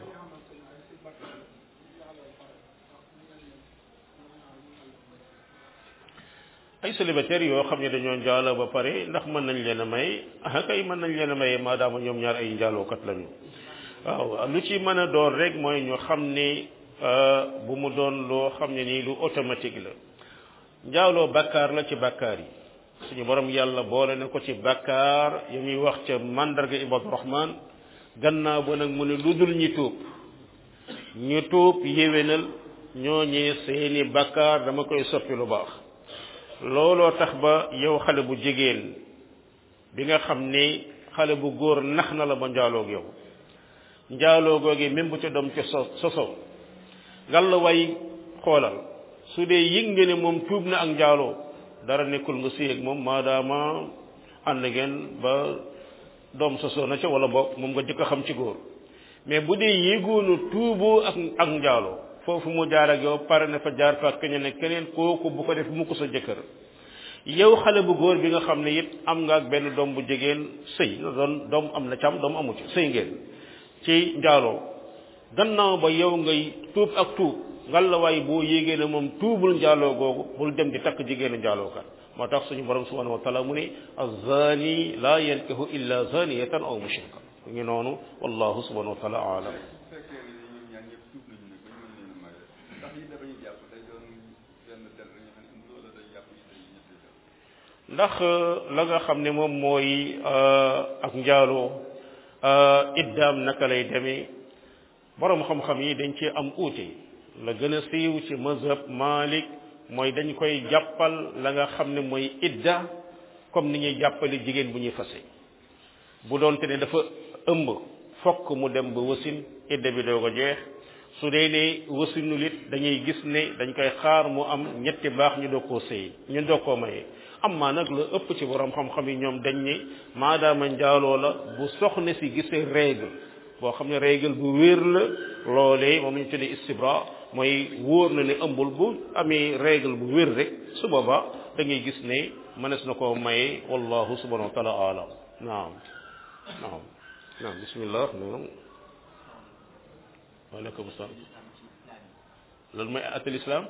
ay célibataires yoo xam ne dañoo njaaloo ba pare ndax mën nañ leen a may ah kay mën nañ leen a maye maadaama ñoom ñaar ay njaalookat lañu waaw lu ci mën a doon rek mooy ñu xam ni bu mu doon loo xam ne nii lu automatique la njaaloo bakkaar la ci bakkaar yi suñu borom yàlla boole na ko ci bakkaar yu muy wax ca mandarga ibadu rahman gannaaw ba nag mu ne lu dul ñi tuub ñu tuub yéwénal ñooñee seeni bakkaar dama koy soppi lu baax looloo tax ba yow xale bu jigéen bi nga xam ni xale bu góor nax na la ba njaaloog yow njaaloo googi même bu ca doom ca so soso ngalla way xoolal su dee yëg nga ne moom tuub na ak njaaloo dara nekkul nga séy ak moom maadaama ànd ngeen ba doom sosoo na ca wala boog moom nga jëkk a xam ci góor mais bu dee yéegoonu tuuboo ak ak njaaloo foofu mu jaar ak yow pare na fa jaar fa ak keneen ne keneen kooku bu ko def mu ko sa jëkkër yow xale bu góor bi nga xam ne it am nga ak benn doom bu jigéen sëy na doon doom am na cam doom amu ci sëy ngeen ci njaaloo gannaaw ba yow ngay tuub ak tuub ngalla waay boo yéegee ne moom tuubul njaaloo googu bul dem di takk jigéenu njaalookat moo tax suñu borom subhanahu wa taala mu ne azani la yankihu illa zaniyatan aw mushrika mu ngi noonu wallahu subhanahu wa taala alam ndax la nga xam ne moom mooy ak njaaloo iddaam naka lay demee borom xam-xam yi dañ ci am uute la gën a siiw ci mazhab Malik mooy dañ koy jàppal la nga xam ne mooy idda comme ni ñuy jàppale jigéen bu ñuy fase bu doonte ne dafa ëmb fokk mu dem ba wasin idda bi doo ko jeex su dee ne wasinul it dañuy gis ne dañ koy xaar mu am ñetti baax ñu doo koo sëy ñu doo koo maye amma nag la ëpp ci borom xam-xam yi ñoom dañ ne maadaama njaaloo la bu soxna si gisee règle boo xam ne règle bu wér la loolee moom ñu tuddee istibra mooy wóor na ne ëmbul bu amee règle bu wér rek su boobaa da ngay gis ne mënees na koo maye wallahu subhanahu wa taala alam naam naam naam bismillah naam waaleykum salaam loolu mooy atal islam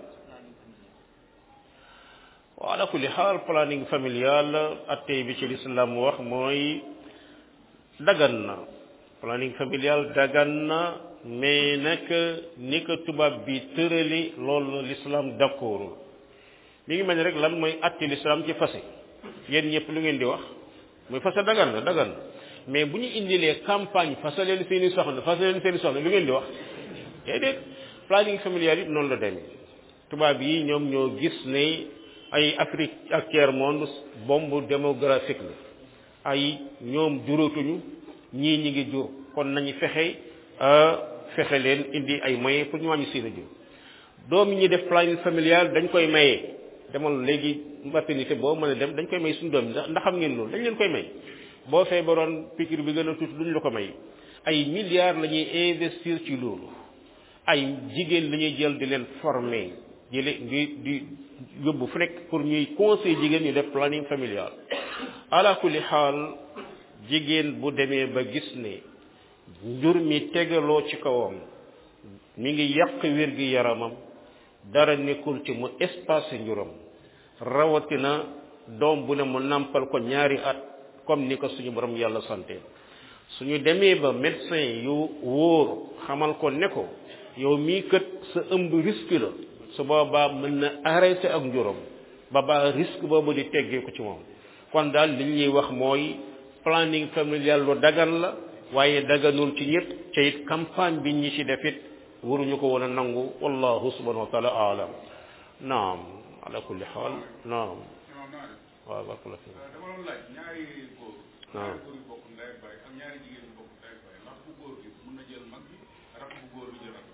wa ala kulli xaal planning familial attey bi ci l'islam wax mooy dagan na planning familial dagan na mais nag ni ko tubaab bi tërali loolu l'islam d'accordul mi ngi mel ni rek lan mooy atti l'islam ci fase yéen ñëpp lu ngeen di wax muy fase dagan na dagan na mais bu ñu indilee campagne fase leen seeni soxna fase leen seeni soxna lu ngeen di wax déedéet planning familial it noonu la demee tubaab yi ñoom ñoo gis ne ay Afrique ak tiers monde bombe démographique la ay ñoom juratuñu ñii ñi ngi jur kon nañu fexe fexe leen indi ay moyens pour ñu wàññi seen jur doom yi ñuy def planning familial dañ koy maye demal léegi maternité boo mën a dem dañ koy may suñu doom yi ndax ndax xam ngeen loolu dañ leen koy may boo feebaroon piqûre bi gën a tuuti duñ la ko may ay milliards la ñuy investir ci loolu ay jigéen la ñuy jël di leen former jële di di yóbbu fu nekk pour ñuy conseil jigéen ñu def planning familial ala kulli xaal jigéen bu demee ba gis ne njur mi tegaloo ci kawam mi ngi yàq wér gi yaramam dara nekkul ci mu espace njuram rawatina doom bu ne mu nàmpal ko ñaari at comme ni ko suñu borom yàlla sante suñu demee ba médecin yu wóor xamal ko ne ko yow mii kët sa ëmb risque la su boobaa mën na arrêté ak njuram ba ba risque boobu di teggee ko ci moom kon daal li ñuy wax mooy planning familial lu dagan la waaye daganul ci ñëpp ca it campagne bi ñi ci def it waruñu ko woon a nangu wallahu subhanahu wa taala aalam naam ala kulli xaal naam waaw barkala fi dama doon laaj ñaari góor Waaw. ñaari góor yu bokk ndey ak baay ak ñaari jigéen yu bokk ndey ak baay ndax bu góor bi mën na jël mag bi rak bu góor bi jël rak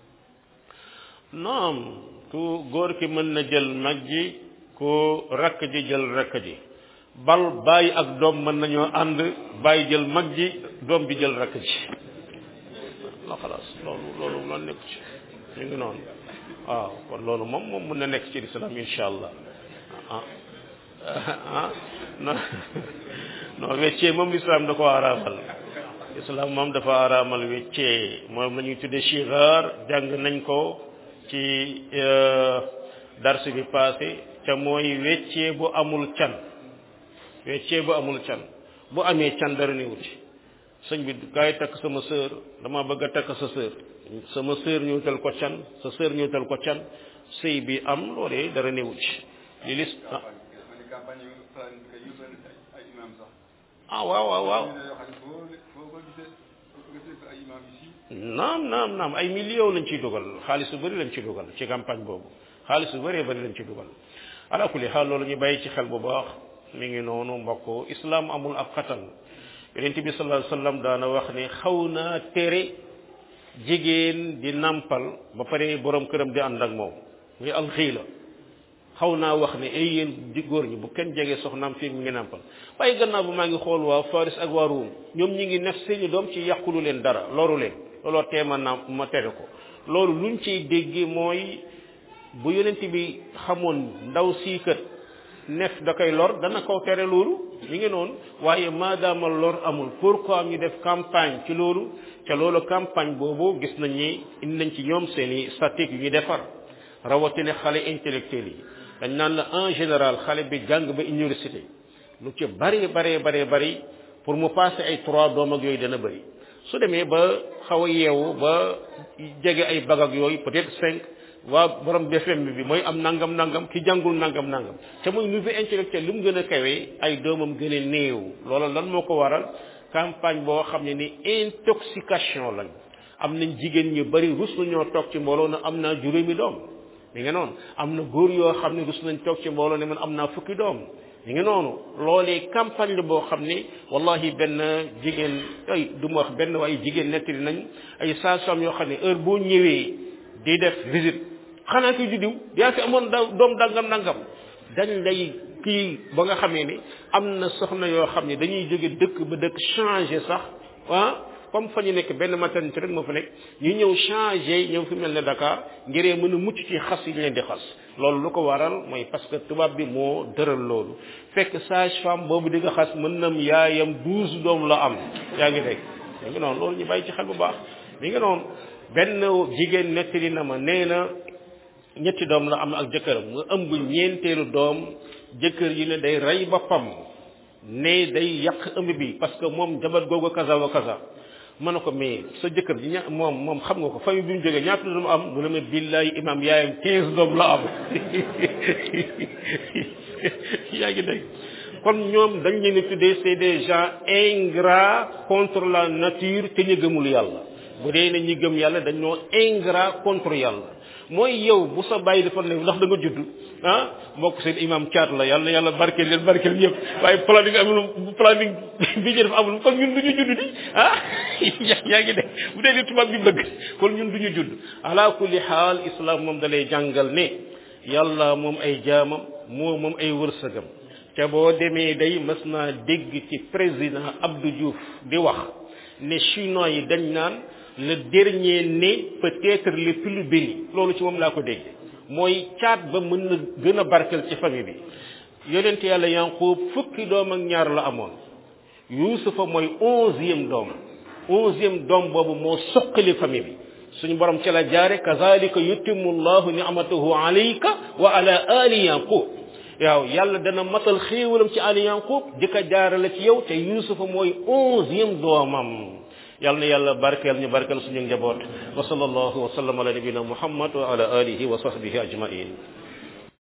naam ku góor ki mën na jël mag ji ku rakk ji jël rakk ji bal bàyyi ak doom mën nañoo ànd bàyyi jël mag ji doom bi jël rakk ji la xalaas loolu loolu la nekk ci ñu ngi noonu waaw kon loolu moom moom mën na nekk ci lislaam insha allah ah ah non non weccee moom lislaam da ko araamal lislaam moom dafa araamal weccee moom la ñuy tuddee chigar jàng nañ ko ci darsu bi passé te mooy weccee bu amul can weccee bu amul can bu amee can dara ne wuti sëñ bi kaay takk sama sœur dama bëgg a takk sa sœur sama sœur ñëwtal ko can sa sœur ñëwtal ko can sëy bi am loolee dara ne wuti li lis ah ma ni campagne yu planifié yu benn ay ay imam sax ah waaw waaw waaw ñu ne yoo xam ne foo foo ko gisee foo ko gisee ay imam yi si naam naam naam ay millions lañ ciy dugal xaalis bu bëri lañ ciy dugal ci campagne boobu xaalis bu bëree bëri lañ ciy dugal ala kulli xaal loolu ñu bàyyi ci xel bu baax mi ngi noonu mbokk islam amul ab xatal yonent bi sallallahu alayhi wasallam daana wax ne xaw naa tere jigéen di nampal ba pare borom këram di ànd ak moom muy alxiila xaw naa wax ne ay yéen di góor ñi bu kenn jege soxnaam fii mi ngi nampal waaye gannaaw ba maa ngi xool waa Faris ak waa Ruum ñoom ñi ngi nef seeni doom ci yàqulu leen dara loru leen looloo teema naam ma tere ko loolu luñ ciy déggee mooy bu yonent bi xamoon ndaw sii kat nef da koy lor dana ko tere loolu mi ngi noonu waaye maadaama lor amul pourquoi ñu def campagne ci loolu ca loolu campagne boobu gis nañ ni indi nañ ci ñoom seeni statique yu ñu defar rawatina xale intellectuel yi dañ naan la en général xale bi jàng ba université lu ci bari bari bari bari pour mu passer ay trois doom ak yooyu dana bëri su demee ba xaw a yeewu ba jege ay bag ak yooyu peut-être cinq waa borom BFM bi mooy am nangam nangam ki jàngul nangam nangam te muy niveau intellectuel li mu gën a kawee ay doomam gën a néew loola lan moo ko waral campagne boo xam ne ni intoxication lañ am nañ jigéen ñu bari rus nañoo toog ci mbooloo na am naa juróomi doom mi ngi noonu am na góor yoo xam ne rus nañ toog ci mbooloo ne man am naa fukki doom mi ngi noonu loolee campagne la boo xam ne wallahi benn jigéen ay du ma wax benn waaye jigéen nettali nañ ay sages-femmes yoo xam ne heure boo ñëwee di def visite xanaa ki juddiw yaa fi amoon da doom dangam nangam dañ lay kii ba nga xamee ni am na soxna yoo xam ne dañuy jóge dëkk ba dëkk changer sax ah comme fa ñu nekk benn maternité rek moo fa nekk ñu ñëw changer ñëw fi mel ne Dakar ngiree mën a mucc ci xas yi ñu leen di xas loolu lu ko waral mooy parce que tubaab bi moo dëral loolu fekk sage femme boobu di nga xas mën nam yaayam douze doom la am yaa ngi dégg mi ngi noonu loolu ñu bàyyi ci xel bu baax mi ngi noonu benn jigéen nettali na ma nee na ñetti doom la am ak jëkkëram nga ëmb ñeenteelu doom jëkkër yi ne day rey boppam ne day yàq ëmb bi parce que moom jabar googu kaza wa kaza ma ne ko mais sa jëkkër ji ña moom moom xam nga ko famille bi mu jógee ñaata doom am mu ne ma billahi imam yaayam quinze doom la am yaa ngi dégg kon ñoom dañ leen di tuddee c'est des gens ingrats contre la nature te ñu gëmul yàlla bu dee ne ñi gëm yàlla dañoo ingrat contre yàlla mooy yow bu sa bàyyi dafa ne ndax da nga judd ah mbokk seen imam caat la yàlla yàlla barkeel leen barkeel ñëpp waaye planning amul planning bi ñu def amul kon ñun du ñu judd di ah yaa ngi de bu dee li tubaab bi bëgg kon ñun du ñu judd ala kulli xaal islam moom da lay jàngal ne yàlla moom ay jaamam moo moom ay wërsëgam te boo demee day mas naa dégg ci président Abdou Diouf di wax ne chinois yi dañ naan le dernier né peut-être le plus béni loolu ci moom laa ko dégg mooy caat ba mën na gën a barkel ci famille bi yonent yàlla yanqub fukki doom ak ñaar la amoon yuusufa mooy onzième doom onzième doom boobu moo suqali famille bi suñu borom ci la jaare kazalika yutimmu llahu ni'matahu alayka wa ala ali yanqub waaw yàlla dana matal xéewalam ci ali yanqub di ko jaarale ci yow te yuusufa mooy onzième doomam yàlla na yàlla barkeel ñu barkeel suñu njaboot wa sallallahu wa sallam ala nabina muhammad wa ala alihi wa sahbihi ajmain